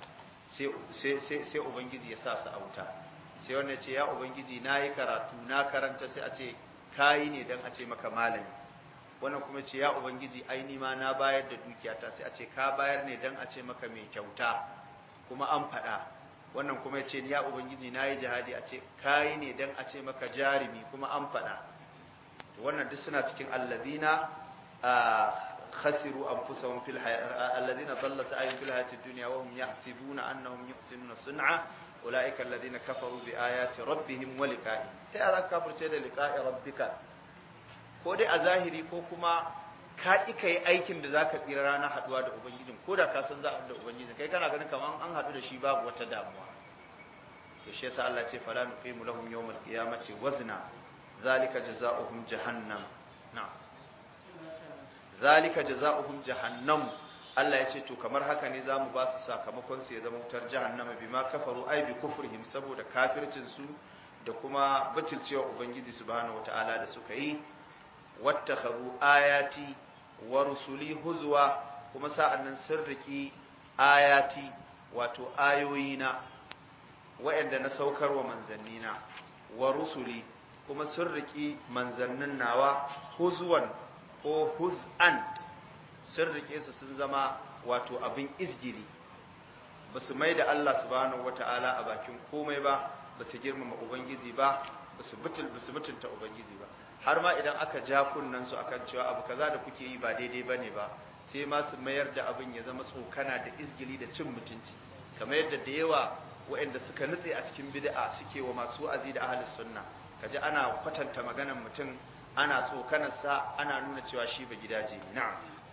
sai ubangiji ya sa su a wuta sai wannan ce ya ubangiji na yi karatu na karanta sai a ce kayi ne don a ce maka malami wannan kuma ce ya ubangiji aini ma na bayar da dukiyata sai a ce ka bayar ne don a ce maka mai kyauta kuma an faɗa wannan kuma ya ce ya ubangiji na yi jihadi a ce kayi ne don a ce maka jarumi kuma an faɗa wannan duk suna cikin allazina khasiru anfusahum fil alladhina dhalla sa'yuhum fil hayati dunya wa hum yahsibuna annahum yuhsinuna sun'a ulaika alladhina kafaru bi ayati rabbihim wa liqa'i ta ya zaka kafirce da liqa'i rabbika ko dai a zahiri ko kuma ka ƙi ka yi aikin da za ka tsira ranar haɗuwa da ubangijin ko da ka san za a da ubangijin kai kana ganin kamar an haɗu da shi babu wata damuwa to shi yasa Allah ce fala nuqimu lahum yawmal qiyamati wazna zalika jazaohum jahannam na'am zalika jazaohum jahannam Allah ya ce to kamar haka ne zamu ba su sakamakon su ya zama wutar jahannama bima kafaru ai bi kufrihim saboda kafircin su da kuma butulcewa ubangiji subhanahu wataala da suka yi wattakhadhu ayati wa rusuli huzwa kuma sa'annan sun riki ayati wato ayoyina wa'anda na saukar wa manzannina wa rusuli kuma sun riki manzannin nawa huzwan ko huz'an sun rike su sun zama wato abin izgiri ba su mai da Allah subhanahu wata'ala a bakin komai ba ba su girmama ubangiji ba ba su mutunta ubangiji ba har ma idan aka ja kunnen su akan cewa abu kaza da kuke yi ba daidai bane ba sai ma su mayar da abin ya zama tsokana da izgili da cin mutunci kamar yadda da yawa waɗanda suka nutse a cikin bid'a suke wa masu wa'azi da ahlus sunna kaji ana kwatanta maganar mutum ana tsokanar sa ana nuna cewa shi ba gidaje ne na'am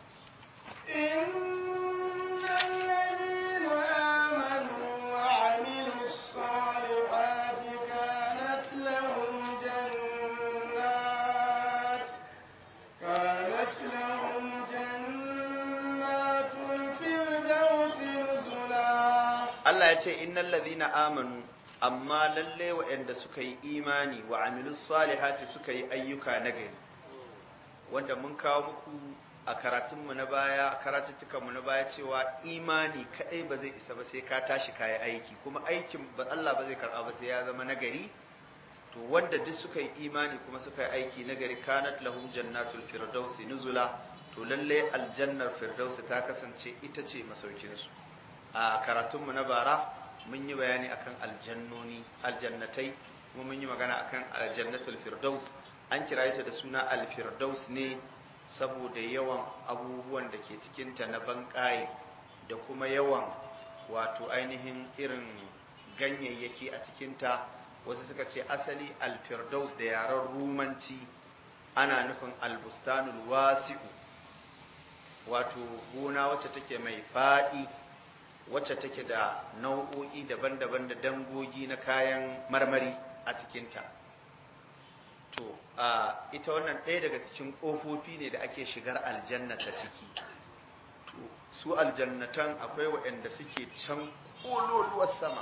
innal ladina amanu wa 'amilus salihati kanat lahum jannat kanat lahum jannatul firdausi nuzula Allah ya ce innal ladhina amanu amma lalle waɗanda suka yi imani wa amilus salihati suka yi ayyuka nagari wanda mun kawo muku a karatunmu na baya karatuttukanmu na baya cewa imani kadai ba zai isa ba sai ka tashi kayi aiki kuma aikin ba Allah ba zai karɓa ba sai ya zama nagari to wanda duk suka yi imani kuma suka yi aiki nagari kanat lahum jannatul firdausi nuzula to lalle aljannar firdausi ta kasance ita ce masaukinsu a karatunmu na bara mun yi bayani akan aljannoni aljannatai kuma mun yi magana akan aljannatul firdaus an kira ta da suna alfirdaus ne saboda yawan abubuwan da ke cikinta na banƙaye da kuma yawan wato ainihin irin ganyayyaki a cikinta wasu suka ce asali alfirdaus da yaren rumanci ana nufin albustanul wasi'u wato gona wacce take mai faɗi wacce take da nau'o'i daban-daban da dangogi na kayan marmari a cikinta to a ita wannan ɗaya daga cikin ƙofofi ne da ake shigar aljanna ta ciki to su aljannatan akwai waɗanda suke can ƙololuwar sama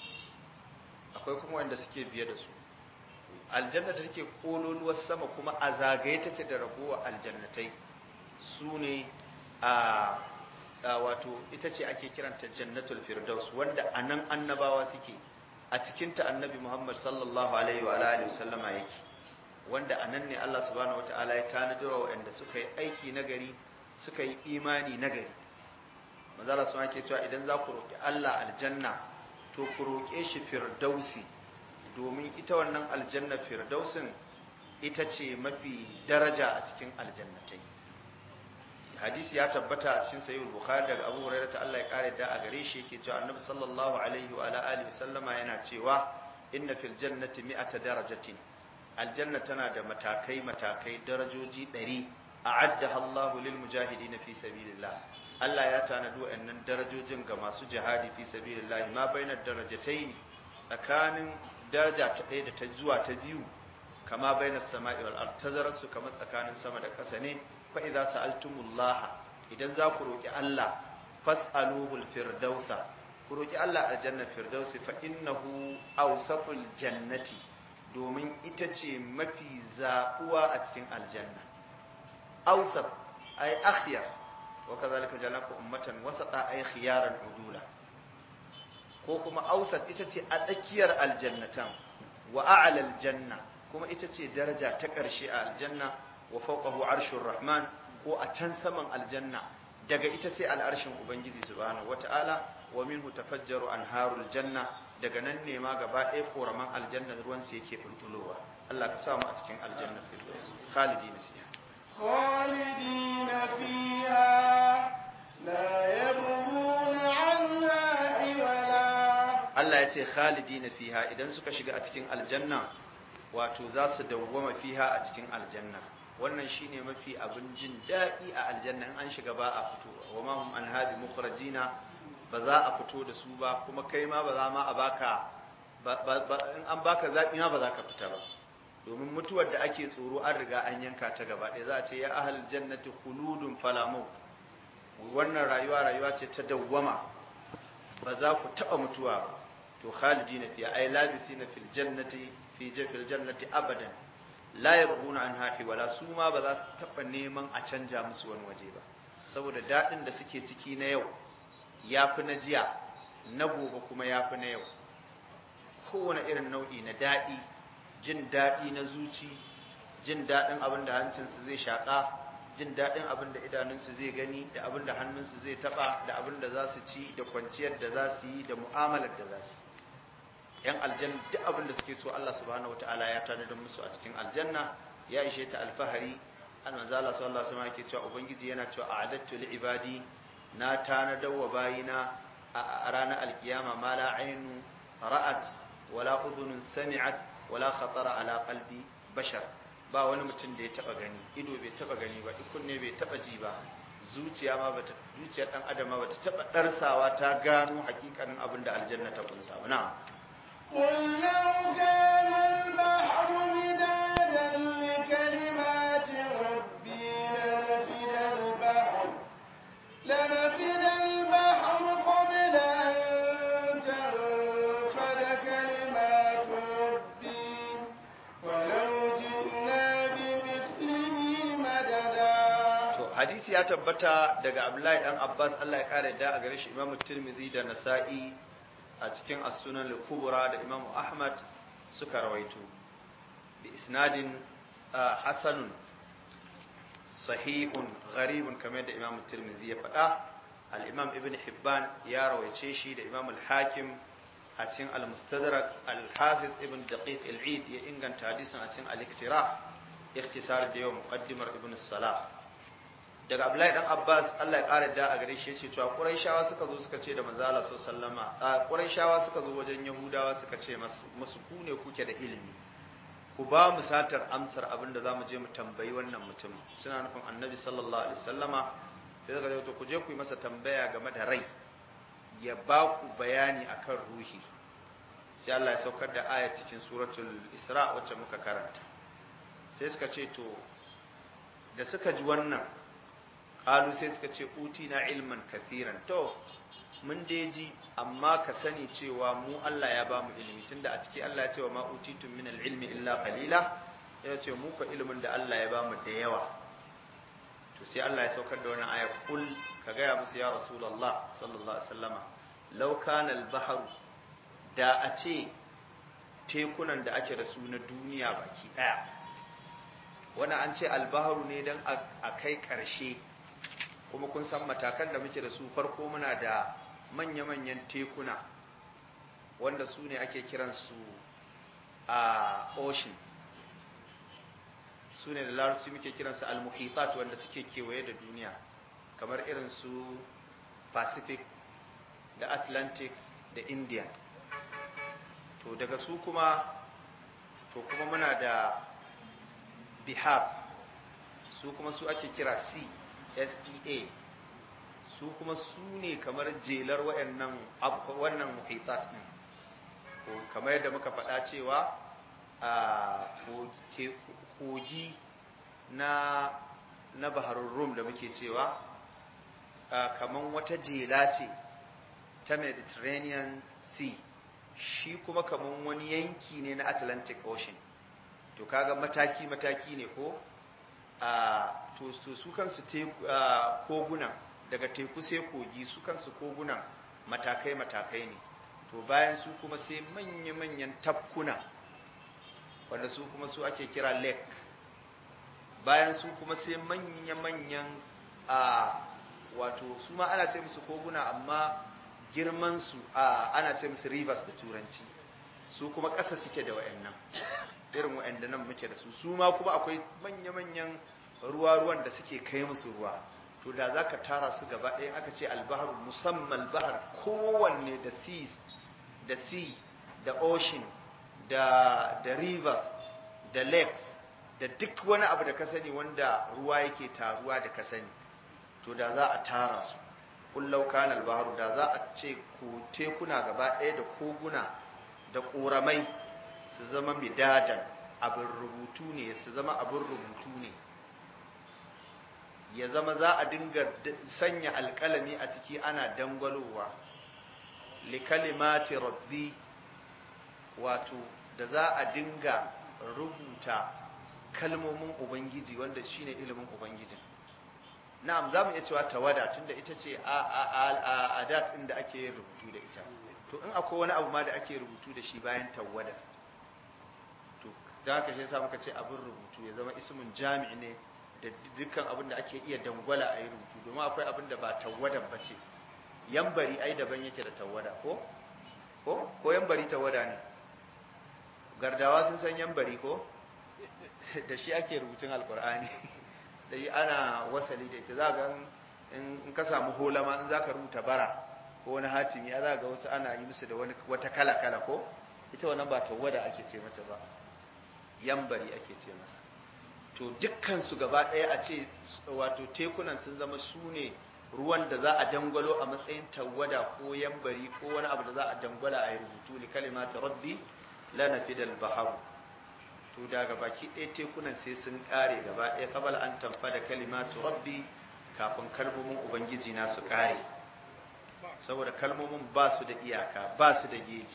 akwai kuma waɗanda suke biye da su aljanna da take ƙololuwar sama kuma a zagaye take da ragowa aljannatai su ne a wato ita ce ake kiranta jannatul firdaus wanda anan annabawa suke a cikinta annabi Muhammad sallallahu alaihi wa alihi wasallama yake wanda anan ne Allah subhanahu wataala ya tanadar wa wanda suka yi aiki nagari suka yi imani nagari manzo Allah sun ake cewa idan za ku roki Allah aljanna to ku roke shi firdausi domin ita wannan aljanna firdausin ita ce mafi daraja a cikin aljannatai hadisi ya tabbata a cikin sahih bukhari daga abu hurairah ta Allah ya kare da a gare shi yake cewa annabi sallallahu alaihi wa ala alihi sallama yana cewa inna fil jannati mi'ata darajatin aljanna tana da matakai matakai darajoji 100 a'addaha Allah lil mujahidin fi sabilillah Allah ya tanadi wa'annan darajojin ga masu jihadi fi sabilillah ma bainar darajatayn tsakanin daraja ta ɗaya da ta zuwa ta biyu kama bainas sama'i wal ard tazararsu kamar tsakanin sama da ƙasa ne fa idza sa'altumullaha idan za ku roki Allah fas'aluhul firdausa ku roki Allah aljanna firdausi fa innahu awsatul jannati domin ita ce mafi zaɓuwa a cikin aljanna awsat ay akhyar wa kadhalika ja'alnakum ummatan wasata ay khiyaran udula ko kuma awsat ita ce a tsakiyar aljannatan wa a'la aljanna kuma ita ce daraja ta ƙarshe a aljanna wa fawqahu arshur rahman ko a can saman aljanna daga ita sai al'arshin ubangiji subhanahu wata'ala wa minhu tafajjaru anharul janna daga nan ne ma gaba ɗaya koraman aljanna ruwan su yake bulbulowa Allah ka sa mu a cikin aljanna firdaus khalidina fiha خالدين فيها فيها لا يبغون عنها حولا Allah ya ce khalidina fiha idan suka shiga a cikin aljanna wato za su dawwama fiha a cikin aljanna wannan shine mafi abin jin daɗi a aljanna in an shiga ba a fito wa ma hum an habi mukhrajina ba za a fito da su ba kuma kai ma ba za ma a baka ba- ba- ba- in an baka zaɓi ma ba za ka fita ba domin mutuwar da ake tsoro an riga an yanka ta gaba ɗaya za a ce ya ahal jannati khuludun falamu wannan rayuwa rayuwa ce ta dawwama ba za ku taɓa mutuwa ba to khalidina fi ay labisina fil jannati fi fil jannati abadan la yabghuna anha wala su ma ba za su taɓa neman a canja musu wani waje ba saboda daɗin da suke ciki na yau yafi na jiya na gobe kuma yafi na yau kowane irin nau'i na daɗi jin daɗi na zuci jin daɗin abin da hancinsu zai shaƙa jin daɗin abin da idanunsu zai gani da abin da hannunsu zai taɓa da abin da za su ci da kwanciyar da za su yi da mu'amalar da za su yi yan aljanna duk abin da suke so Allah subhanahu wataala ya tanadar musu a cikin aljanna ya ishe ta alfahari an manzo Allah sallallahu alaihi wasallam yake cewa ubangiji yana cewa a'adattu li ibadi na tanadar wa bayina a ranar alkiyama ma la ainu ra'at wala udhunun sami'at wala khatara ala qalbi bashar ba wani mutum da ya taba gani ido bai taba gani ba kunne bai taba ji ba zuciya ma bata zuciyar dan adam ma bata taba darsawa ta gano hakikanin abin da aljanna ta kunsa ba na'am قل لو كان البحر مدادا لكلمات ربي لنفد البحر لنفد البحر قبل أن تنفد كلمات ربي ولو جئنا بمثله مددا to hadisi ya tabbata daga Abdullahi dan Abbas Allah ya kare da a gare shi Imam Tirmidhi da Nasa'i a cikin as-Sunan al-Kubra da Imam Ahmad suka rawaito bi isnadin ah, hasanun sahihun gharibun kamar da Imam Tirmidhi ya faɗa al-Imam Ibn Hibban ya rawaice shi da Imam al-Hakim a cikin al-Mustadrak al-Hafiz Ibn Daqiq al-Eid ya inganta hadisin a cikin al-Iktira ikhtisar da yau muqaddimar Ibn Salah daga Abdullahi dan Abbas Allah ya kare da a gare shi yace cewa Qurayshawa suka zo suka ce da manzo Allah sallama a Qurayshawa suka zo wajen Yahudawa suka ce masu musu ku ne kuke da ilimi ku ba mu satar amsar abin da zamu je mu tambayi wannan mutum suna nufin Annabi sallallahu alaihi wasallama sai suka ce to ku je ku yi masa tambaya game da rai ya ba ku bayani akan ruhi sai Allah ya saukar da aya cikin suratul Isra wacce muka karanta sai suka ce to da suka ji wannan qalu sai suka ce utina ilman kathiran to mun dai ji amma ka sani cewa mu Allah ya bamu ilimi tunda a ciki Allah ya ce wa ma utitum min ilmi illa qalila ya ce mu ko ilimin da Allah ya bamu da yawa to sai Allah ya saukar da wannan aya kul ka gaya musu ya rasulullah sallallahu alaihi wasallama law kana al-bahru da a ce tekunan da ake da su na duniya baki daya wannan an ce al-bahru ne dan a kai karshe kuma kun san matakan da muke da su farko muna da manya-manyan tekuna wanda su ne ake kiransu a ocean su ne da larabci muke kiransu al-muhitat wanda suke kewaye da duniya kamar irin su pacific da atlantic da indian to daga su kuma to kuma muna da bihar su kuma su ake kira sea SPA su kuma su ne kamar jelar wayannan wannan muhitat din ko kamar yadda muka faɗa cewa a kogi na na baharun rum da muke cewa kamar wata jela ce ta mediterranean sea shi kuma kamar wani yanki ne na atlantic ocean to kaga mataki-mataki ne ko a to su kansu kogunan daga teku sai kogi su kansu kogunan matakai-matakai ne to bayan su kuma sai manya-manyan tafkuna wanda su kuma su ake kira lake bayan su kuma sai manya-manyan a wato su ma ana ce musu koguna amma girmansu a ana ce musu rivers da turanci su kuma ƙasa suke da wa'annan irin wa'anda nan muke da su su ma kuma akwai manya-manyan ruwa-ruwan da suke kai musu ruwa to da za ka tara su gaba ɗaya aka ce albahar musamman bahar kowanne da seas da sea da ocean da, da rivers da lakes da duk wani abu da ka sani wanda ruwa yake taruwa da ka sani to da za a tara su kullau kana albaharu da za a ce ku tekuna gaba ɗaya da koguna da ƙoramai su zama midadan abin rubutu ne su zama abin rubutu ne ya zama za a dinga sanya alƙalami a ciki ana dangwalowa likalimati rabbi wato da za a dinga rubuta kalmomin ubangiji wanda shine ilimin ubangijin na'am za mu iya cewa tawada tunda ita ce a adat inda ake yin rubutu da ita to in akwai wani abu ma da ake rubutu da shi bayan tawada to da haka shi yasa muka ce abin rubutu ya zama ismin jami'i ne da dukkan abin da ake iya dangwala a yi rubutu domin akwai abin da ba tawadan ba ce yambari ai daban yake da tawada ko ko ko yambari tawada ne gardawa sun san yambari ko da shi ake rubutun alkur'ani da yi ana wasali da ita za ga in ka samu holama in za ka rubuta bara ko wani hatimi ya za ga wasu ana yi musu da wata kala-kala ko ita wannan ba tawada ake ce mata ba yambari ake ce masa to dukkansu gaba ɗaya a ce wato tekunan sun zama su ne ruwan da za a dangwalo a matsayin tawada ko yambari ko wani abu da za a dangwala a yi rubutu li kalimata rabbi la nafidal baharu to daga baki ɗaya tekunan sai sun ƙare gaba ɗaya kabal an tamfa da kalimatu rabbi kafin kalmomin ubangiji na su ƙare saboda kalmomin ba su da iyaka ba su da geji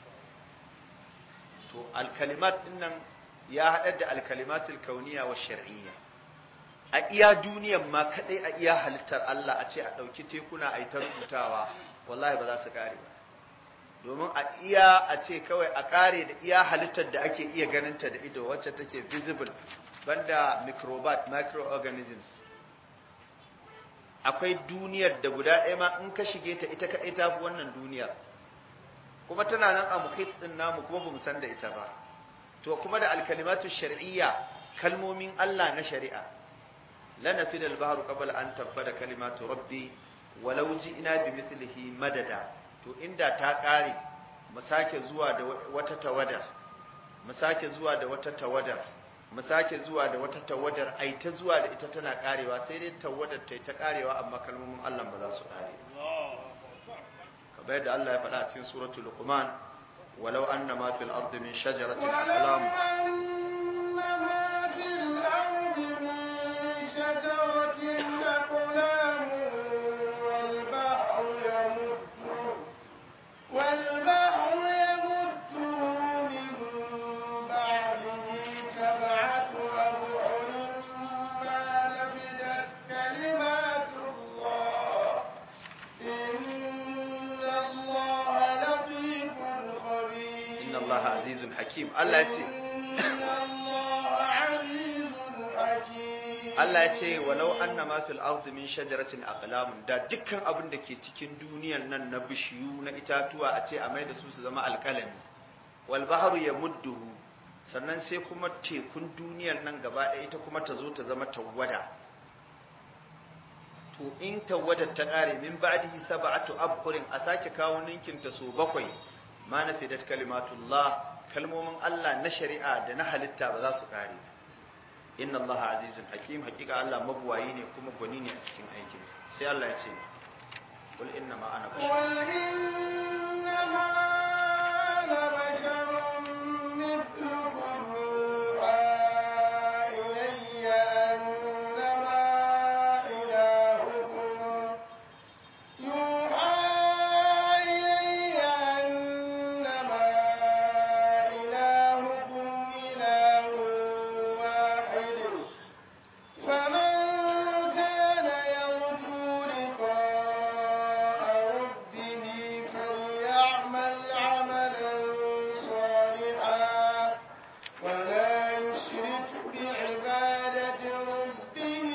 to alkalimat ɗin nan ya haɗar da alkalimatul kauniya wa shar'iyya a iya duniyan ma kaɗai a iya halittar Allah a ce a ɗauki tekuna a yi ta rubutawa wallahi ba za su ƙare ba domin a iya a ce kawai a kare da iya halittar da ake iya ganinta da ido wacce take visible banda microbat microorganisms akwai duniyar da guda ɗaya ma in ka shige ta ita kaɗai ta fi wannan duniyar kuma tana nan a muhit ɗin namu kuma ba mu san da ita ba to kuma da alkalimatu shar'iyya kalmomin Allah na shari'a lana fi dal bahru qabla an tabbada kalimatu rabbi walau ji'na bi mithlihi madada to inda ta ƙare mu sake zuwa da wata tawadar mu sake zuwa da wata tawadar mu sake zuwa da wata tawadar ai ta zuwa da ita tana ƙarewa sai dai tawadar ta ta ƙarewa amma kalmomin Allah ba za su ƙare kamar yadda Allah ya faɗa a cikin suratul luqman walau anna ma fil ardi min shajaratin aqlam والبحر يمده من بعده سبعة أبحر ما نفدت كلمات الله إن الله لطيف خبير inna Allah azizun hakim Allah ya ce إن الله عزيز حكيم Allah ya ce walau anna ma fil ardi min shajaratin aqlamun da dukkan abin da ke cikin duniyan nan na bishiyu na itatuwa a ce a mai da su su zama alkalami wal bahru yamudduhu sannan sai kuma tekun duniyan nan gaba ɗaya ita kuma ta zo ta zama tawwada to in tawwadar ta ƙare min ba'dihi sab'atu abhurin a sake kawo ninkin ta so bakwai ma nafidat kalimatullah kalmomin Allah na shari'a da na halitta ba za su ƙare ba inna Allah azizun hakim hakika Allah mabuwayi ne kuma gwani ne a cikin aikinsa sai Allah ya ce kul inna ma ana bashar قل إنما أنا بشر مثلكم يوحى إلي أنما إلهكم يوحى إلي أنما إلهكم إله واحد فمن كان يرجو لقاء ربه فليعمل عملا صالحا ولا يشرك بعبادة ربه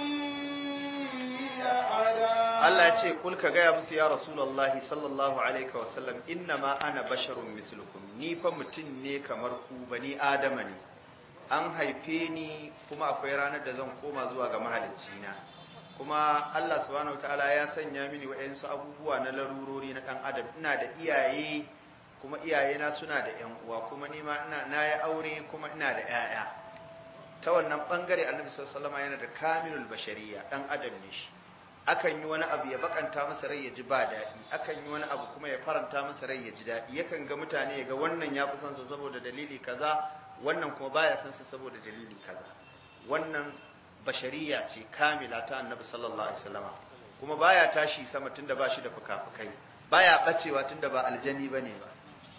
أحدا Allah ya ce kul ka gaya musu ya rasulullahi sallallahu alaihi wa sallam inna ma ana basharun mislukum ni fa mutum ne kamar ku bani adama ne an haife ni kuma akwai ranar da zan koma zuwa ga mahalicci na kuma Allah subhanahu wataala ya sanya mini wa'yansu abubuwa na larurori na ɗan adam ina da iyaye kuma iyayena suna da ƴan uwa kuma ni ma ina na yi aure kuma ina da ƴaƴa ta wannan bangare annabi sallallahu alaihi yana da kamilul bashariya ɗan adam ne shi akan yi wani abu ya bakanta masa rai ya ji ba daɗi akan yi wani abu kuma ya faranta masa rai ya ji daɗi yakan ga mutane ya ga wannan ya fi son sa saboda dalili kaza wannan kuma baya son sa saboda dalili kaza wannan bashariya ce kamila ta annabi sallallahu alaihi wasallama kuma baya tashi sama tunda ba shi da fukafukai baya bacewa tunda ba aljani bane ba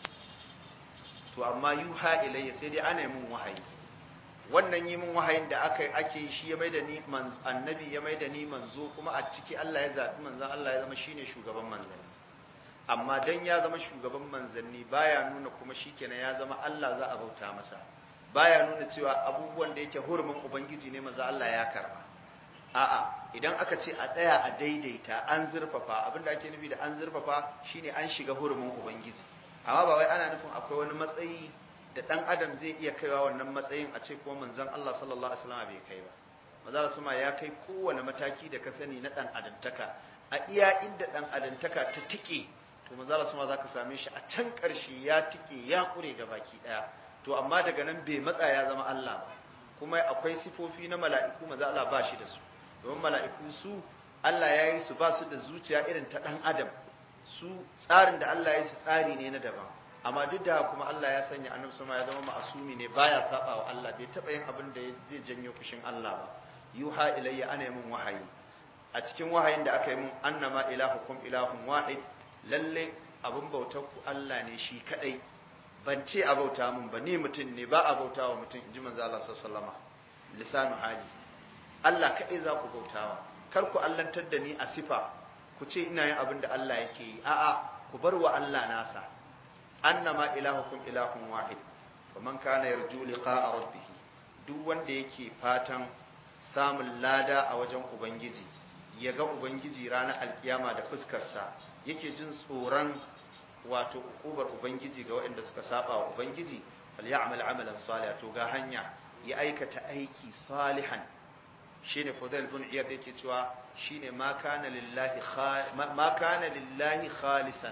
to amma yuha ilayya sai dai ana mun wahayi wannan yi min wahayin da aka ake shi ya maida ni annabi ya maida ni manzo kuma a ciki Allah ya zabi manzon Allah ya zama shine shugaban manzanni amma dan ya zama shugaban manzanni baya nuna kuma shikenan ya zama Allah za a bauta masa baya nuna cewa abubuwan da yake hurumin ubangiji ne manzo Allah ya karba a'a idan aka ce a tsaya a daidaita an zurfafa abinda ake nufi da an zurfafa shine an shiga hurumin ubangiji amma ba wai ana nufin akwai wani matsayi da dan adam zai iya kaiwa wannan matsayin a ce kuma manzon Allah sallallahu alaihi wasallam bai kai ba manzo sama ya kai kowane mataki da ka sani na dan adamtaka a iya inda dan adamtaka ta tike to manzo Allah sama zaka same shi a can karshe ya tike ya kure ga baki daya to amma daga nan bai matsa ya zama Allah ba kuma akwai sifofi na mala'iku manzo Allah ba shi da su domin mala'iku su Allah ya yi su ba su da zuciya irin ta dan adam su tsarin da Allah ya yi su tsari ne na daban amma duk da kuma Allah ya sanya annabi sama ya zama ma'asumi ne baya saba wa Allah bai taba yin abin da zai janyo fushin Allah ba yuha ilayya ana min wahayi a cikin wahayin da aka yi mun annama ilahukum ilahun wahid lalle abin bautar ku Allah ne shi kadai ban ce a bauta mun ba ni mutum ne ba a bauta wa mutum inji manzo Allah sallallahu alaihi lisanu hali Allah kadai za ku bautawa kar ku allantar da ni a sifa ku ce ina yin abin da Allah yake yi a'a ku bar wa Allah nasa annama ilahukum ilahun wahid faman kana yarju liqa'a rabbih duk wanda yake fatan samun lada a wajen ubangiji ya ga ubangiji ranar alkiyama da fuskarsa yake jin tsoron wato ukubar ubangiji ga waɗanda suka saba wa ubangiji falyamal amalan salih to ga hanya ya aikata aiki salihan shine Fudail bin Iyad yake cewa shine ma kana lillahi ma kana lillahi khalisan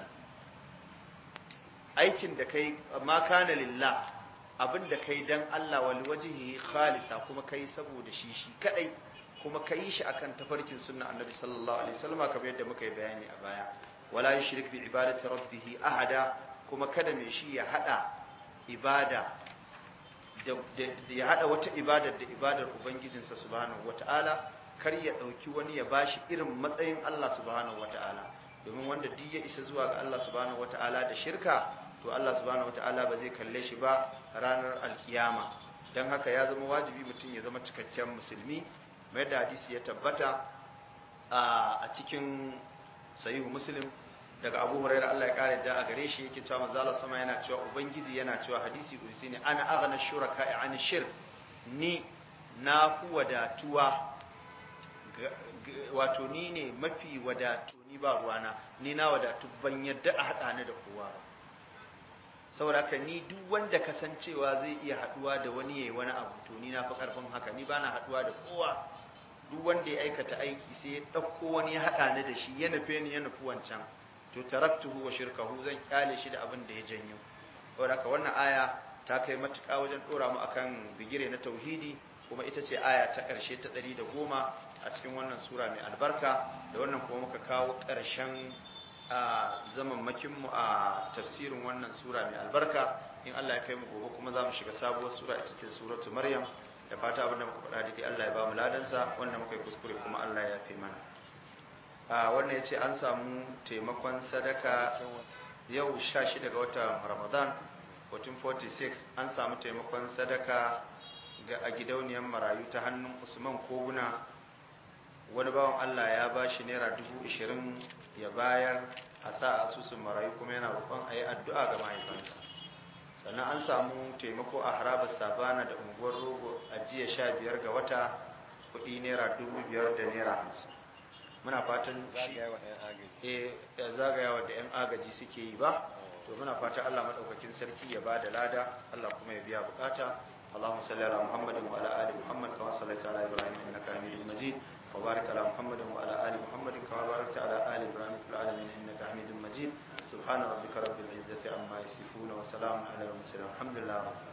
aikin da kai ma kana lillah abin da kai dan Allah wal wajhihi khalisa kuma kai saboda shi shi kadai kuma kai shi akan tafarkin sunna annabi sallallahu alaihi wasallam kamar yadda muka yi bayani a baya wala yushrik bi ibadati rabbih ahada kuma kada mai shi ya hada ibada da ya hada wata ibadar da ibadar ubangijinsa subhanahu wataala kar ya dauki wani ya bashi irin matsayin Allah subhanahu wataala domin wanda duk ya isa zuwa ga Allah subhanahu wataala da shirka to Allah subhanahu wataala ba zai kalle shi ba ranar alkiyama don haka ya zama wajibi mutum ya zama cikakken musulmi mai da hadisi ya tabbata a cikin sahihu muslim daga abu hurairah Allah ya kare da a gare shi yake cewa manzo Allah sama yana cewa ubangiji yana cewa hadisi kursi ne ana aghna shuraka an shirk ni na ku wadatuwa wato ni ne mafi wadatu ni ba ruwana ni na wadatu ban yadda a haɗa ni da kowa ba saboda haka ni duk wanda kasancewa zai iya haɗuwa da wani yayi wani abu to ni na fi ƙarfin haka ni bana haɗuwa da kowa duk wanda ya aikata aiki sai ya ɗauko wani ya haɗa ni da shi ya nufe ni ya nufi wancan to taraktuhu wa shirkahu zan kyale shi da abin da ya janyo saboda haka wannan aya ta kai matuƙa wajen ɗora mu akan bigire na tauhidi kuma ita ce aya ta ƙarshe ta ɗari da goma a cikin wannan sura mai albarka da wannan kuma muka kawo ƙarshen a zamanmakinmu a tafsirin wannan sura mai albarka in Allah ya kai mu gobe kuma za mu shiga sabuwar sura ita ce suratu maryam da fata abinda muka faɗa daidai Allah ya ba mu ladansa wannan muka yi kuskure kuma Allah ya yafe mana a wannan ya ce an samu taimakon sadaka yau 16 ga watan ramadan 1446 an samu taimakon sadaka ga a gidauniyar marayu ta hannun usman koguna wani bawan Allah ya ba shi naira dubu ishirin ya bayar a sa asusun marayu kuma yana roƙon a yi addu'a ga mahaifansa sannan an samu taimako a harabar sabana da unguwar rogo a jiya sha biyar ga wata kuɗi naira dubu biyar da naira hamsin muna fatan shi zagayawa da 'yan agaji suke yi ba to muna fatan Allah maɗaukakin sarki ya ba da lada Allah kuma ya biya bukata اللهم صل على محمد وعلى ال محمد كما صليت على ابراهيم انك حميد مجيد وبارك على محمد وعلى آل محمد كما باركت على آل إبراهيم في العالمين إنك حميد مجيد سبحان ربك رب العزة عما يصفون وسلام على المرسلين الحمد لله رب العالمين